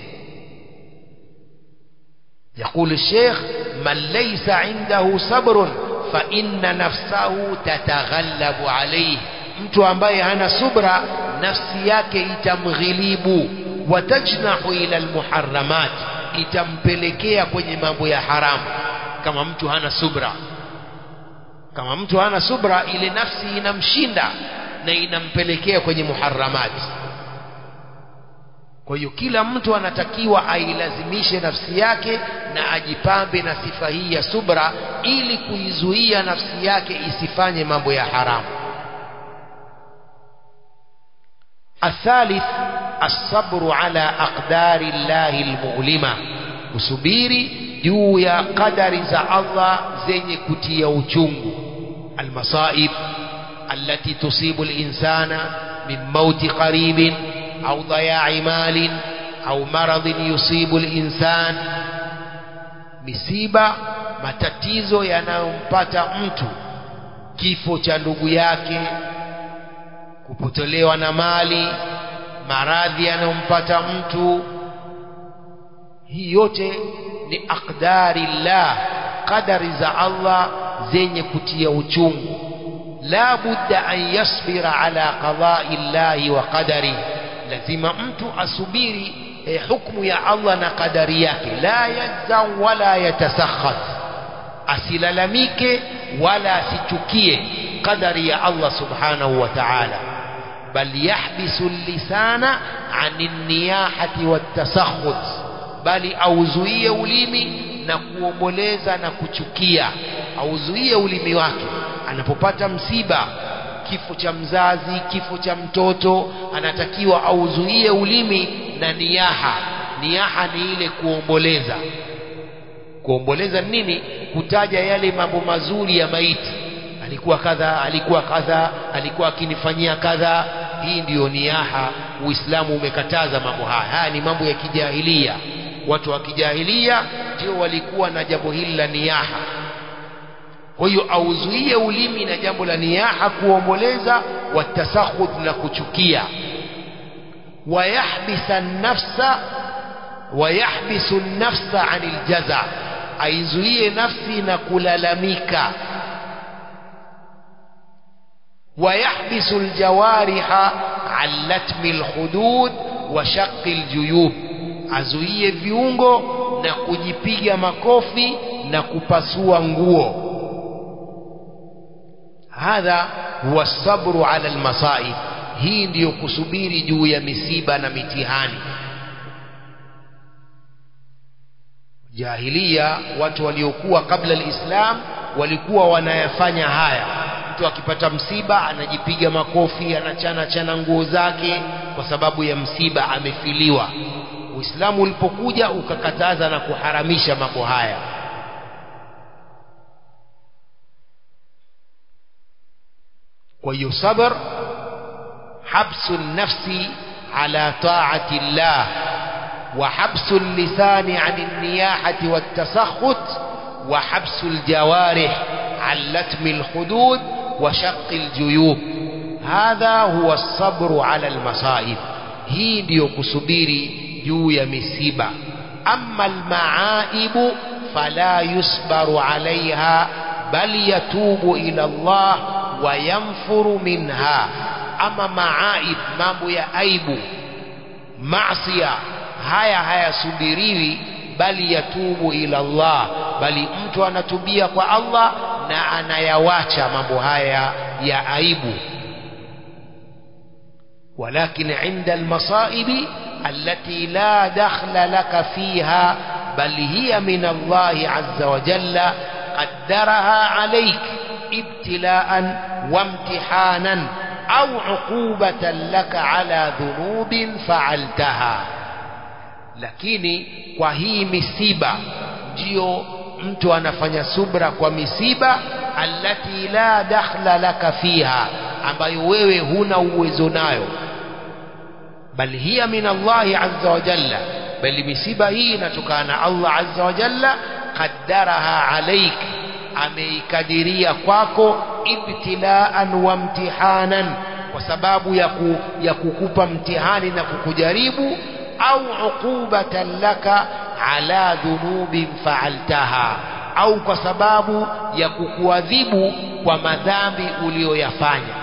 [SPEAKER 1] يقول الشيخ من ليس عنده صبر فإن نفسه تتغلب عليه mtu ambaye hana subra nafsi yake itamghilibu watajnahu ila almuharramat itampelekea kwenye mambo ya haramu kama mtu hana subra kama mtu hana subra ile nafsi inamshinda na inampelekea kwenye muharramati kwa hiyo kila mtu anatakiwa ailazimishe nafsi yake na ajipambe na sifa hii ya subra ili kuizuia nafsi yake isifanye mambo ya haramu الثالث الصبر على أقدار الله المؤلمة usubiri juu ya qadari za Allah zenye kutia uchungu almasaib allati tusibu alinsana min mauti qaribin au daya'i malin au maradhin yusibu alinsan misiba matatizo yanayompata mtu kifo cha ndugu yake kupotolewa na mali maradhi yanayompata mtu hii yote ni aqdari llah qadari za Allah zenye kutia uchungu la budda an yasbira ala qadai llahi wa qadari lazima mtu asubiri eh, hukmu ya Allah na qadari yake la yajzam wala yatasakhat asilalamike wala asichukie qadari ya Allah subhanahu wa ta'ala bal yahbisu lisana ani niyahati watasakhut bali auzuie ulimi na kuomboleza na kuchukia auzuie ulimi wake anapopata msiba kifo cha mzazi kifo cha mtoto anatakiwa auzuie ulimi na niyaha niyaha ni ile kuomboleza kuomboleza nini kutaja yale mambo mazuri ya maiti alikuwa kadha alikuwa kadha alikuwa akinifanyia kadha hii ndiyo niyaha uislamu umekataza mambo haya haya ni mambo ya kijahilia watu wa kijahilia ndio walikuwa na jambo hili la niyaha kwa hiyo auzuie ulimi na jambo la niyaha kuomboleza watasakhud na kuchukia wayahbisa nafsa wayahbisu nafsa anil jaza aizuie nafsi na kulalamika ويحبس الجوارح عن لتم الخدود وشق الجيوب azuie viungo na kujipiga makofi na kupasua nguo hadha huwa sabru ala almasaib hii ndiyo kusubiri juu ya misiba na mitihani jahilia watu waliokuwa kabla alislam walikuwa wanayafanya haya mtu akipata msiba anajipiga makofi anachana chana nguo zake kwa sababu ya msiba amefiliwa uislamu ulipokuja ukakataza na kuharamisha mambo haya kwa hiyo sabr habsu nafsi ala taati llah wa habsu lisani an niyahati watasakhut wa habsu ljawarih عن لتم الخدود وشق الجيوب هذا هو الصبر على المصائب hii ndiyo kusubiri juu ya misiba ama almaaibu fala yusbaru alaiha bal yatubu ila Allah wa yanfuru minha ama maaib mambo ya aibu maasiya haya hayasubiriwi bali yatubu ila Allah bali mtu anatubia kwa Allah na anayawacha mambo haya ya aibu ولكن عند المصائب التي لا دخل لك فيها بل هي من الله عز وجل قدرها عليك ابتلاء وامتحانا أو عقوبة لك على ذنوب فعلتها lakini kwa hii misiba ndio mtu anafanya subra kwa misiba allati la dakhla laka fiha ambayo wewe huna uwezo nayo bal hiya min Allahi azza wa jalla bali misiba hii inatokana na Allah azza wa jalla qaddaraha alaik ameikadiria kwako ibtilaan wa mtihanan kwa sababu ya, ku, ya kukupa mtihani na kukujaribu au uqubatan laka ala dhunubin faaltaha au kwa sababu ya kukuadhibu kwa madhambi uliyoyafanya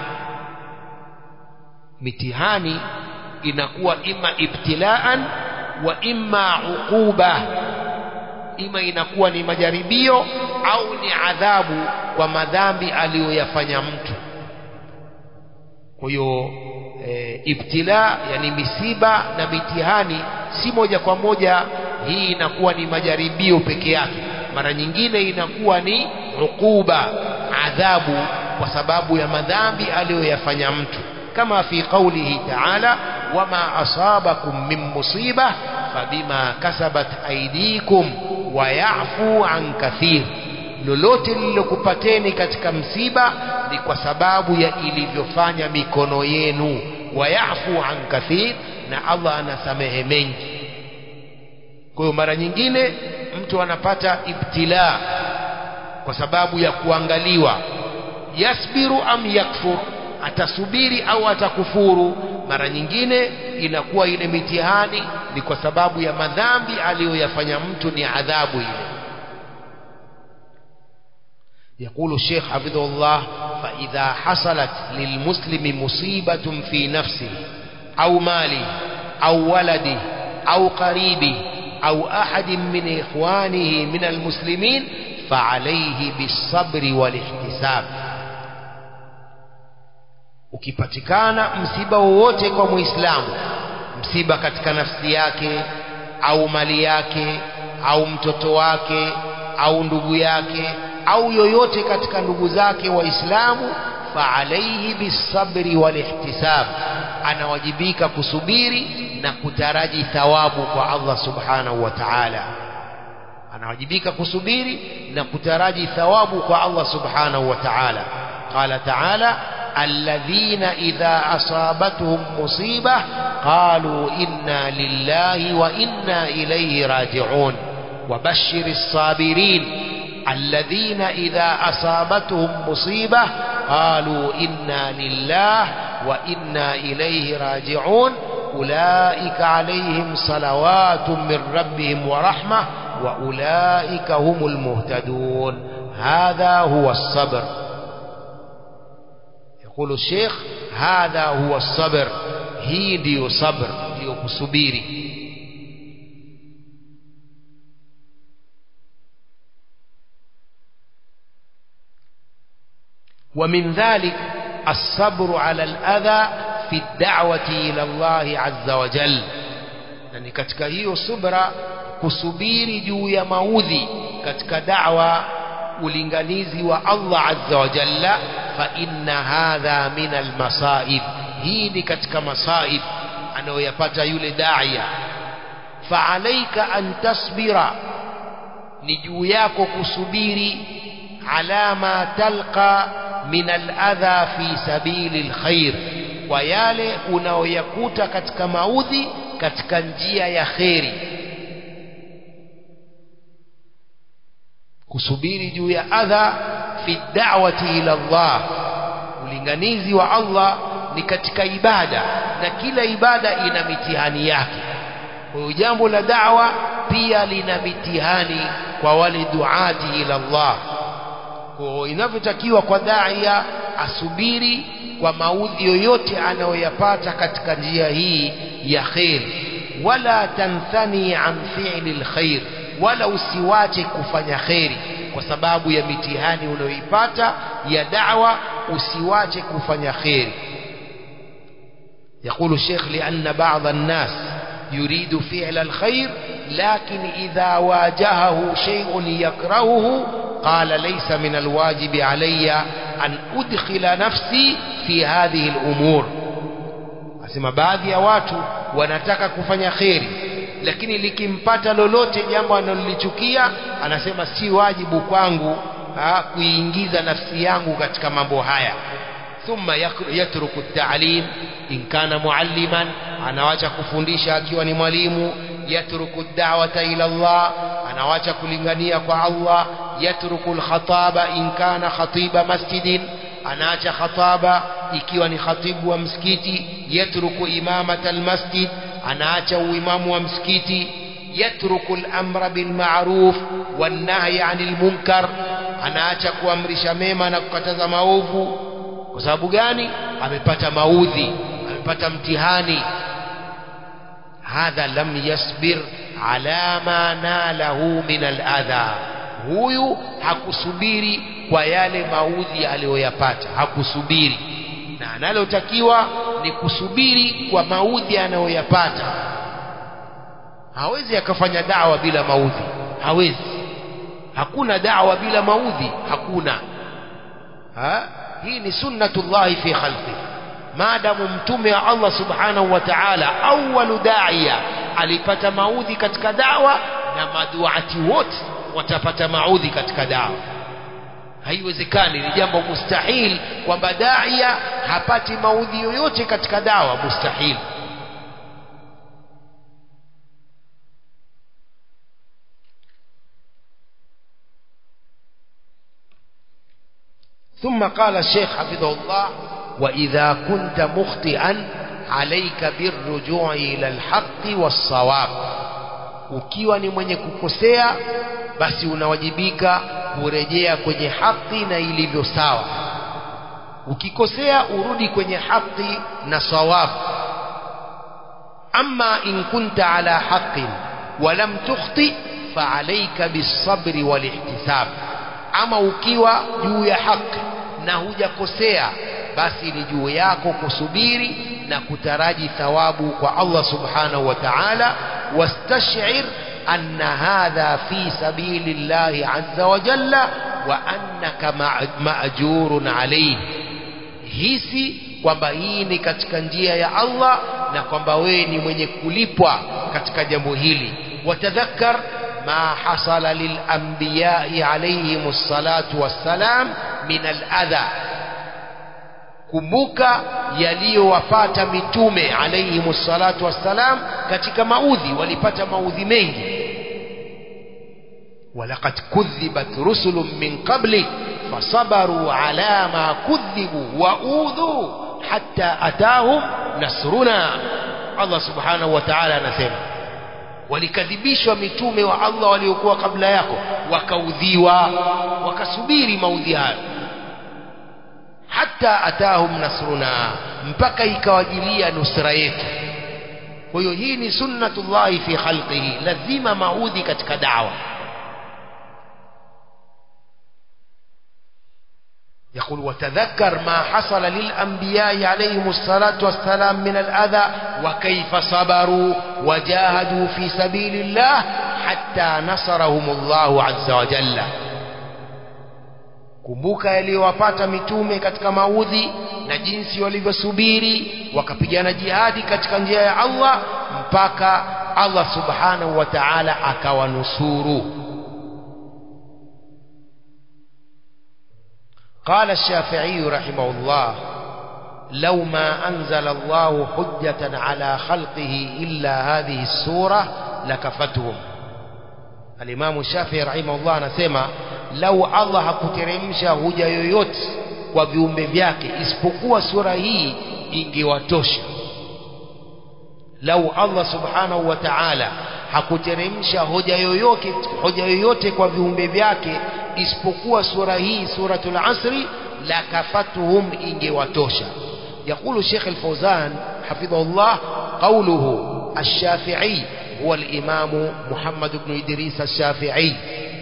[SPEAKER 1] mitihani inakuwa ima ibtilaan wa imma uquba ima inakuwa ni majaribio au ni adhabu kwa madhambi aliyoyafanya mtu kwa hiyo e, ibtila yani misiba na mitihani si moja kwa moja hii inakuwa ni majaribio peke yake mara nyingine inakuwa ni uquba adhabu kwa sababu ya madhambi aliyoyafanya mtu kama fi qawlihi ta'ala wama asabakum min musiba fabima kasabat aydikum wa ya'fu an kathir lolote lililokupateni katika msiba ni kwa sababu ya ilivyofanya mikono yenu wa ya'fu an kathir na Allah anasamehe mengi kwa hiyo mara nyingine mtu anapata ibtila kwa sababu ya kuangaliwa yasbiru am yakfur atasubiri au atakufuru mara nyingine inakuwa ile mitihani ni kwa sababu ya madhambi aliyoyafanya mtu ni adhabu ile يقول الشيخ حفظه الله فإذا حصلت للمسلم مصيبة في نفسه أو ماله أو ولده أو قريبه أو أحد من إخوانه من المسلمين فعليه بالصبر والاحتساب ukipatikana msiba wowote kwa muislamu msiba katika nafsi yake au mali yake au mtoto wake au ndugu yake au yoyote katika ndugu zake waislamu faalaihi bisabri walihtisab anawajibika kusubiri na kutaraji thawabu kwa Allah subhanahu wa ta'ala anawajibika kusubiri na kutaraji thawabu kwa Allah subhanahu wa ta'ala qala ta'ala الذين إذا أصابتهم مصيبة قالوا إنا لله وإنا إليه راجعون وبشر الصابرين الذين إذا أصابتهم مصيبة قالوا إنا لله وإنا إليه راجعون أولئك عليهم صلوات من ربهم ورحمة وأولئك هم المهتدون هذا هو الصبر يقول الشيخ هذا هو الصبر هي ديو صبر ديو كسبيري ومن ذلك الصبر على الأذى في الدعوة إلى الله عز وجل يعني katika hiyo subra kusubiri juu ya maudhi katika da'wa ulinganizi wa Allah azza wa jalla fa inna hadha min almasaib hii ni katika masaib anayoyapata yule daia fa alaika an tasbira ni juu yako kusubiri ala ma talqa min aladha fi sabili alkhair kwa yale unaoyakuta katika maudhi katika njia ya kheri kusubiri juu ya adha fi da'wati ila Allah ulinganizi wa Allah ni katika ibada na kila ibada ina mitihani yake kwa hiyo jambo la da'wa pia lina mitihani kwa wale duati ila Allah kwa inavyotakiwa kwa daia asubiri kwa maudhi yoyote anayoyapata katika njia hii ya khair wala tanthani an fi'li alkhair wala usiwache kufanya kheri kwa sababu ya mitihani unayoipata ya da'wa usiwache kufanya kheri يقول الشيخ لأن بعض الناس يريد فعل الخير لكن إذا واجهه شيء يكرهه قال ليس من الواجب علي أن أدخل نفسي في هذه الأمور أسمى بعض يا watu wanataka kufanya kheri lakini likimpata lolote jambo analolichukia anasema si wajibu kwangu ha, kuiingiza nafsi yangu katika mambo haya thumma yatruku at-ta'lim in kana mualliman anawacha kufundisha akiwa ni mwalimu yatruku da'wata ila Allah anawacha kulingania kwa Allah yatruku al-khataba in kana khatiba masjidin anaacha khataba ikiwa ni khatibu wa msikiti yatruku imamata al-masjid anaacha uimamu wa msikiti yatruku al-amra bil ma'ruf wan nahyi 'anil munkar anaacha kuamrisha mema na kukataza maovu kwa sababu gani amepata maudhi amepata mtihani hadha lam yasbir ala ma nalahu min aladha huyu hakusubiri kwa yale maudhi aliyoyapata hakusubiri na analotakiwa ni kusubiri kwa maudhi anayoyapata hawezi akafanya dawa bila maudhi hawezi hakuna dawa bila maudhi hakuna ha? hii ni sunnatullahi fi khalqi maadamu mtume wa Allah subhanahu wa ta'ala awwalu da'iya alipata maudhi katika dawa na maduati wote watapata maudhi katika dawa haiwezekani ni jambo mustahil kwamba daia hapati maudhi yoyote katika dawa mustahil ثم قال الشيخ حفظه الله وإذا كنت مخطئا عليك بالرجوع إلى الحق والصواب ukiwa ni mwenye kukosea basi unawajibika kurejea kwenye haki na ilivyo sawa ukikosea urudi kwenye haki na sawabu ama in kunta ala haqin walam tukhti faalaika bisabri walihtisab ama ukiwa juu ya haki na hujakosea basi ni juu yako kusubiri na kutaraji thawabu kwa Allah subhanahu wa ta'ala wastash'ir أن هذا في سبيل الله عز وجل وأنك مأجور عليه hisi kwamba hii ni katika njia ya Allah na kwamba wewe ni mwenye kulipwa katika jambo hili watadhakkar ma hasala lilanbiyai alayhim salatu wassalam min aladha kumbuka yaliyowapata mitume alayhim salatu wassalam katika maudhi walipata maudhi mengi ولقد كذبت رسل من قبلك فصبروا على ما كذبوا وأوذوا حتى أتاهم نصرنا الله سبحانه وتعالى anasema walikadhibishwa mitume wa Allah waliokuwa kabla yako wakaudhiwa wakasubiri maudhi hayo hata atahum nasruna mpaka ikawajilia nusra yetu kwa hiyo hii ni sunnatullahi fi khalqihi lazima maudhi katika dawa يقول وتذكر ما حصل للأنبياء عليهم الصلاة والسلام من الأذى وكيف صبروا وجاهدوا في سبيل الله حتى نصرهم الله عز وجل kumbuka yaliyowapata mitume katika maudhi na jinsi walivyosubiri wakapigana jihadi katika njia ya Allah mpaka Allah subhanahu wa ta'ala akawanusuru قال الشافعي رحمه الله لو ما أنزل الله حجة على خلقه إلا هذه السورة لكفتهم الإمام الشافعي رحمه الله anasema lau Allah hakuteremsha hoja yoyote kwa viumbe vyake isipokuwa sura hii ingewatosha lau Allah subhanahu wa ta'ala hakuteremsha hoja yoyote hoja yoyote kwa viumbe vyake isipokuwa sura hii suratul asri la kafatuhum ingewatosha يقول الشيخ الفوزان حفظه الله قوله الشافعي هو الإمام محمد بن إدريس الشافعي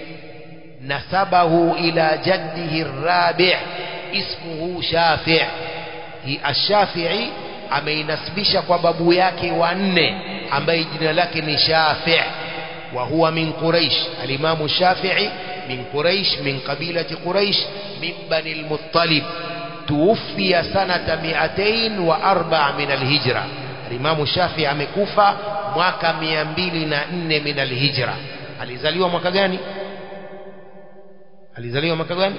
[SPEAKER 1] نسبه إلى جده الرابع اسمه شافع الشافعي ameinasibisha kwa babu yake wanne ambaye jina lake ni Shafi' wa huwa min Quraish al-Imam Shafi'i min Quraish min qabilati Quraish min Bani al-Muttalib tuwfiya sanata 204 min al-Hijra al-Imam Shafi'i amekufa mwaka 204 min al-Hijra alizaliwa mwaka gani alizaliwa mwaka gani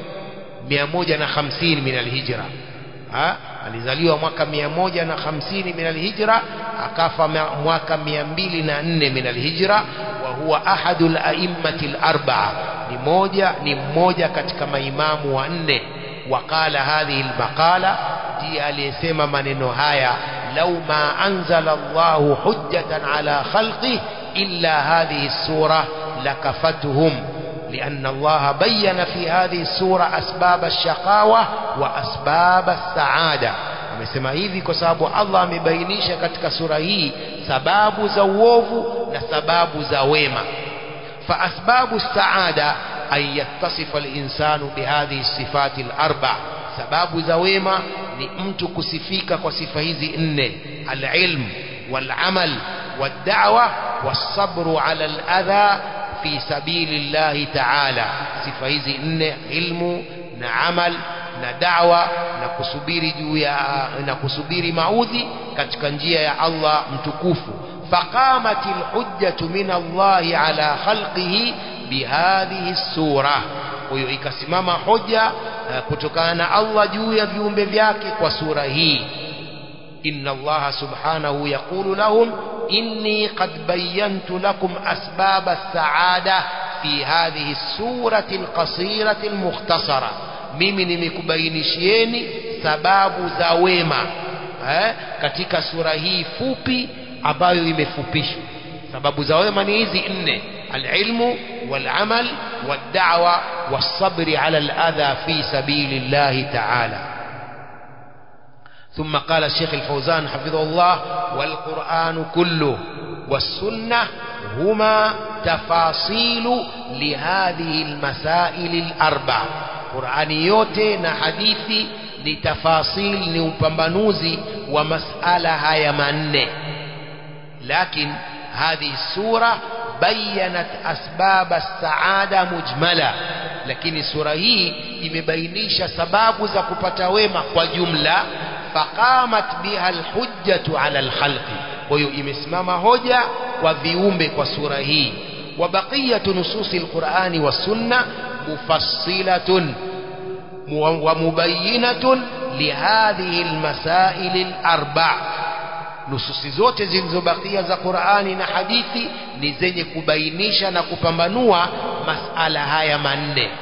[SPEAKER 1] 150 min al-Hijra ha alizaliwa mwaka 150 min al-Hijra akafa mwaka 204 min alhijra wa huwa ahadu al-a'immati al-arba'a ni moja ni mmoja katika maimamu wanne waqala hadhihi al-maqala ndiye aliyesema maneno haya lau ma anzala Allahu hujjatan ala khalqi illa hadhihi as-sura lakafatuhum لأن الله بين في هذه السورة أسباب الشقاوة وأسباب السعادة amesema hivi kwa sababu Allah amebainisha katika sura hii sababu za uovu na sababu za wema fa asbabu saada an yattasifa al-insanu bihadhihi sifati al-arba sababu za wema ni mtu kusifika kwa sifa hizi nne al-ilm wal-amal wad-da'wa was-sabru 'ala al-adha fi sabilillahi ta'ala sifa hizi nne ilmu na amal na da'wa na kusubiri juu ya na kusubiri maudhi katika njia ya Allah mtukufu faqamatil hujjatu min Allah ala khalqihi bihadhihi sura huyo ikasimama hoja kutokana na Allah juu ya viumbe vyake kwa sura hii inna Allah subhanahu yaqulu lahum inni qad bayyantu lakum asbab as-sa'ada fi hadhihi as-surati al-qasirati al-mukhtasara mimi nimekubainishieni sababu za wema eh, katika sura hii fupi ambayo imefupishwa sababu za wema ni hizi nne العلم والعمل والدعوة والصبر على الأذى في سبيل الله تعالى ثم قال الشيخ الفوزان حفظه الله والقرآن كله والسنة هما تفاصيل لهذه المسائل الأربع قرآن yote na hadithi ni tafasil ni upambanuzi wa masala haya manne lakin هذه السورة بينت أسباب السعادة مجملة lakini sura hii imebainisha sababu za kupata wema kwa jumla faqamat biha alhujjatu ala alkhalqi kwa hiyo imesimama hoja kwa viumbe kwa sura hii wa baqiyatu nususi alqur'ani wasunna mufassilatun wa mubayyinatun lihadhihi almasail alarba' nususi zote zilizobakia za Qur'ani na hadithi ni zenye kubainisha na kupambanua masala haya manne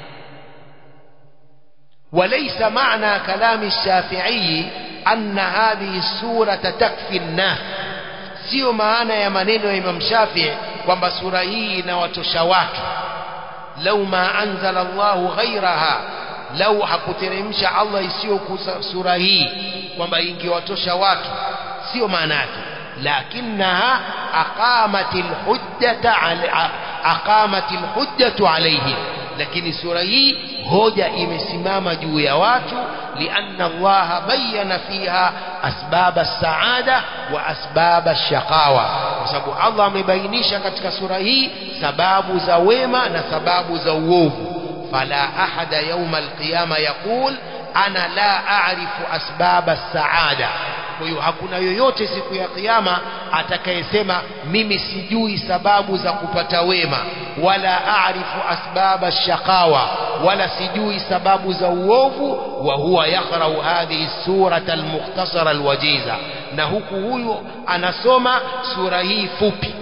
[SPEAKER 1] وليس معنى كلام الشافعي أن هذه السورة تكفي الناس sio maana ya maneno ya Imam Shafi'i kwamba sura hii inawatosha watu lau ma anzala Allahu ghairaha lau hakuteremsha Allah isiyo sura hii kwamba ingewatosha watu sio maana yake lakinaha aqamatil hujjata aqamatil hujjatu alayhim lakini sura hii hoja imesimama juu ya watu lianna Allah bayyana fiha asbab as-saada wa asbab ash-shaqawa kwa sababu Allah amebainisha katika sura hii sababu za wema na sababu za uovu fala ahada yawma al-qiyama yaqul ana la a'rifu asbab as-saada kwa hiyo hakuna yoyote siku ya kiyama atakayesema mimi sijui sababu za kupata wema wala aarifu asbaba shaqawa wala sijui sababu za uovu wa huwa yaqra'u hadhihi surata almukhtasara alwajiza na huku huyu anasoma sura hii fupi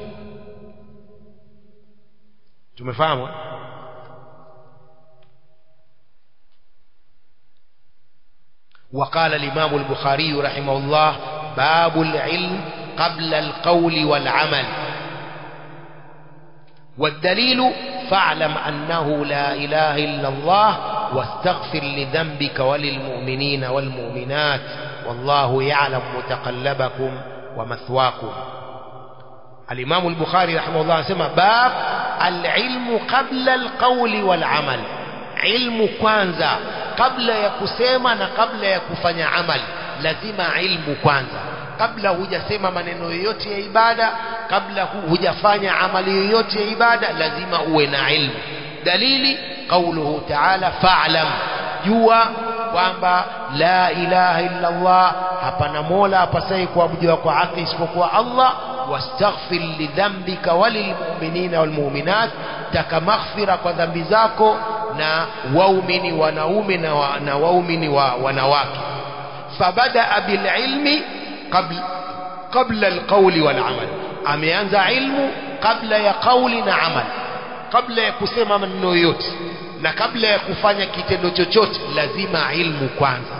[SPEAKER 1] tumefahamu وقال الإمام البخاري رحمه الله باب العلم قبل القول والعمل والدليل فاعلم أنه لا إله إلا الله واستغفر لذنبك وللمؤمنين والمؤمنات والله يعلم متقلبكم ومثواكم الإمام البخاري رحمه الله سمى باب العلم قبل القول والعمل علم كwanza kabla ya kusema na kabla ya kufanya amali lazima ilmu kwanza kabla hujasema maneno yoyote ya ibada kabla hujafanya amali yoyote ya ibada lazima uwe na ilmu dalili qauluhu ta'ala fa'lam jua kwamba la ilaha illa Allah hapana mola apasaye kuabudiwa kwa haki isipokuwa Allah wastaghfir lidhambika walilmu'minina walmu'minat taka maghfira kwa dhambi zako na waumini wanaume na, wa, na waumini wa wanawake fabada bililmi qabla qabla alqawli wal amal ameanza ilmu kabla ya kauli na amal kabla ya kusema maneno yote na kabla ya kufanya kitendo chochote lazima ilmu kwanza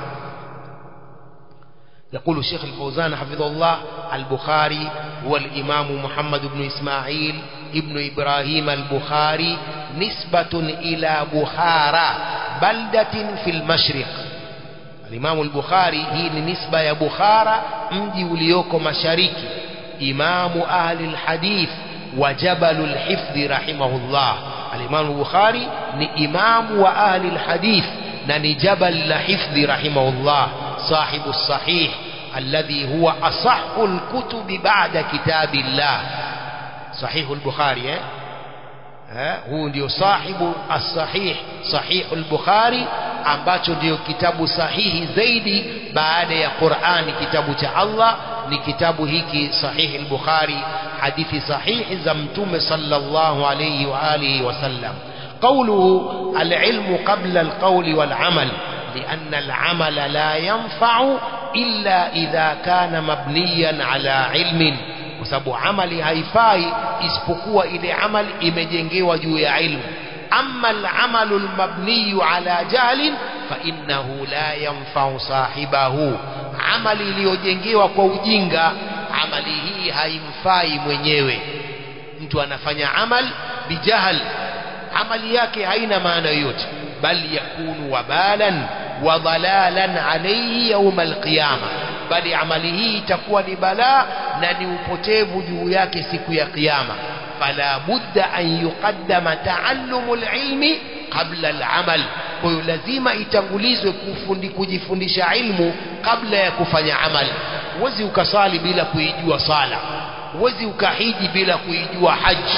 [SPEAKER 1] يقول الشيخ الفوزان حفظه الله البخاري هو الإمام محمد بن إسماعيل ابن إبراهيم البخاري نسبة إلى بخارى بلدة في المشرق الإمام البخاري هي نسبة يا بخارى مجي وليوكو مشاركي إمام أهل الحديث وجبل الحفظ رحمه الله الإمام البخاري ni إمام وأهل الحديث نني جبل الحفظ رحمه الله صاحب الصحيح الذي هو أصح الكتب بعد كتاب الله صحيح البخاري eh? eh? huu ndio sahibu as-sahih sahih al-bukhari ambacho ndio kitabu sahihi zaidi baada ya Qur'ani kitabu cha Allah ni kitabu hiki sahih al-bukhari hadithi sahihi za mtume sallallahu alayhi wa alihi wasallam قوله العلم قبل القول والعمل لأن العمل لا ينفع إلا إذا كان مبنيا على علم وسبب عمل هيفاي isipokuwa ile amal imejengewa juu ya ilmu أما العمل المبني على جهل فإنه لا ينفع صاحبه عمل iliyojengewa kwa ujinga amali hii haimfai mwenyewe mtu anafanya amal bijahal amali yake haina maana yoyote bal yakunu wabalan wa dhalalan alayhi yawm alqiyama bali amali hii itakuwa ni balaa na ni upotevu juu yake siku ya kiyama fala budda an yuqaddama taallumu alilmi qabla alamal kwa hiyo lazima itangulizwe kufundi kujifundisha ilmu kabla ya kufanya amali huwezi ukasali bila kuijua sala huwezi ukahiji bila kuijua haji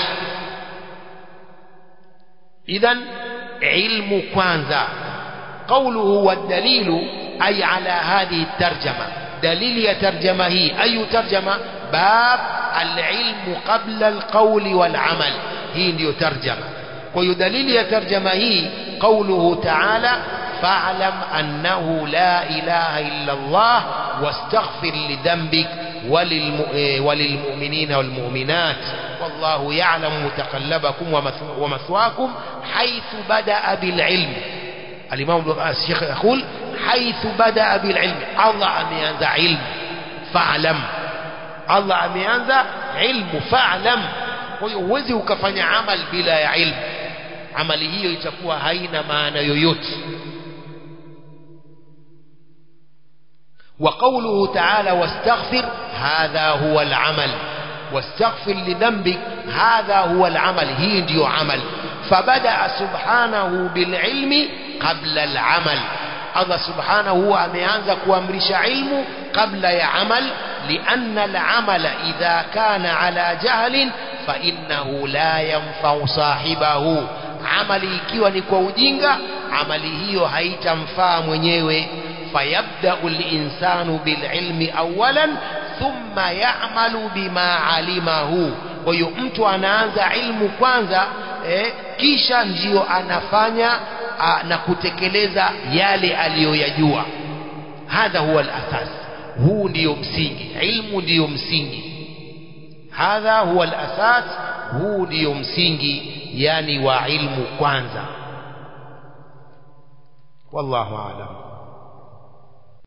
[SPEAKER 1] idhan ilmu kwanza قوله والدليل أي على هذه الترجمة دليل ترجمة هي أي ترجمة باب العلم قبل القول والعمل هي ndio ترجمة ويدليل ترجمة هي قوله تعالى فاعلم أنه لا إله إلا الله واستغفر لذنبك وللمؤمنين والمؤمنات والله يعلم متقلبكم ومثواكم حيث بدأ بالعلم الإمام الشيخ يقول حيث بدأ بالعلم الله أميانز علم فاعلم الله أميانز علم فاعلم huwezi ukafanya amal bila ya ilmu amali hiyo itakuwa haina maana yoyote وقوله تعالى واستغفر هذا هو العمل واستغفر لذنبك هذا هو العمل هي ndio عمل فبدأ سبحانه بالعلم قبل العمل الله سبحانه هو ameanza kuamrisha ilmu kabla ya amal لأن العمل إذا كان على جهل فإنه لا ينفع صاحبه amali ikiwa ni kwa ujinga amali hiyo haitamfaa mwenyewe fayabda'u al-insanu bil-ilmi awalan thumma ya'malu bima alimahu kwa hiyo mtu anaanza ilmu kwanza eh, kisha ndiyo anafanya a, na kutekeleza yale aliyoyajua hadha huwa al-asas huu ndiyo msingi ilmu ndiyo msingi hadha huwa al-asas huu ndiyo msingi yani wa ilmu kwanza wallahu aalam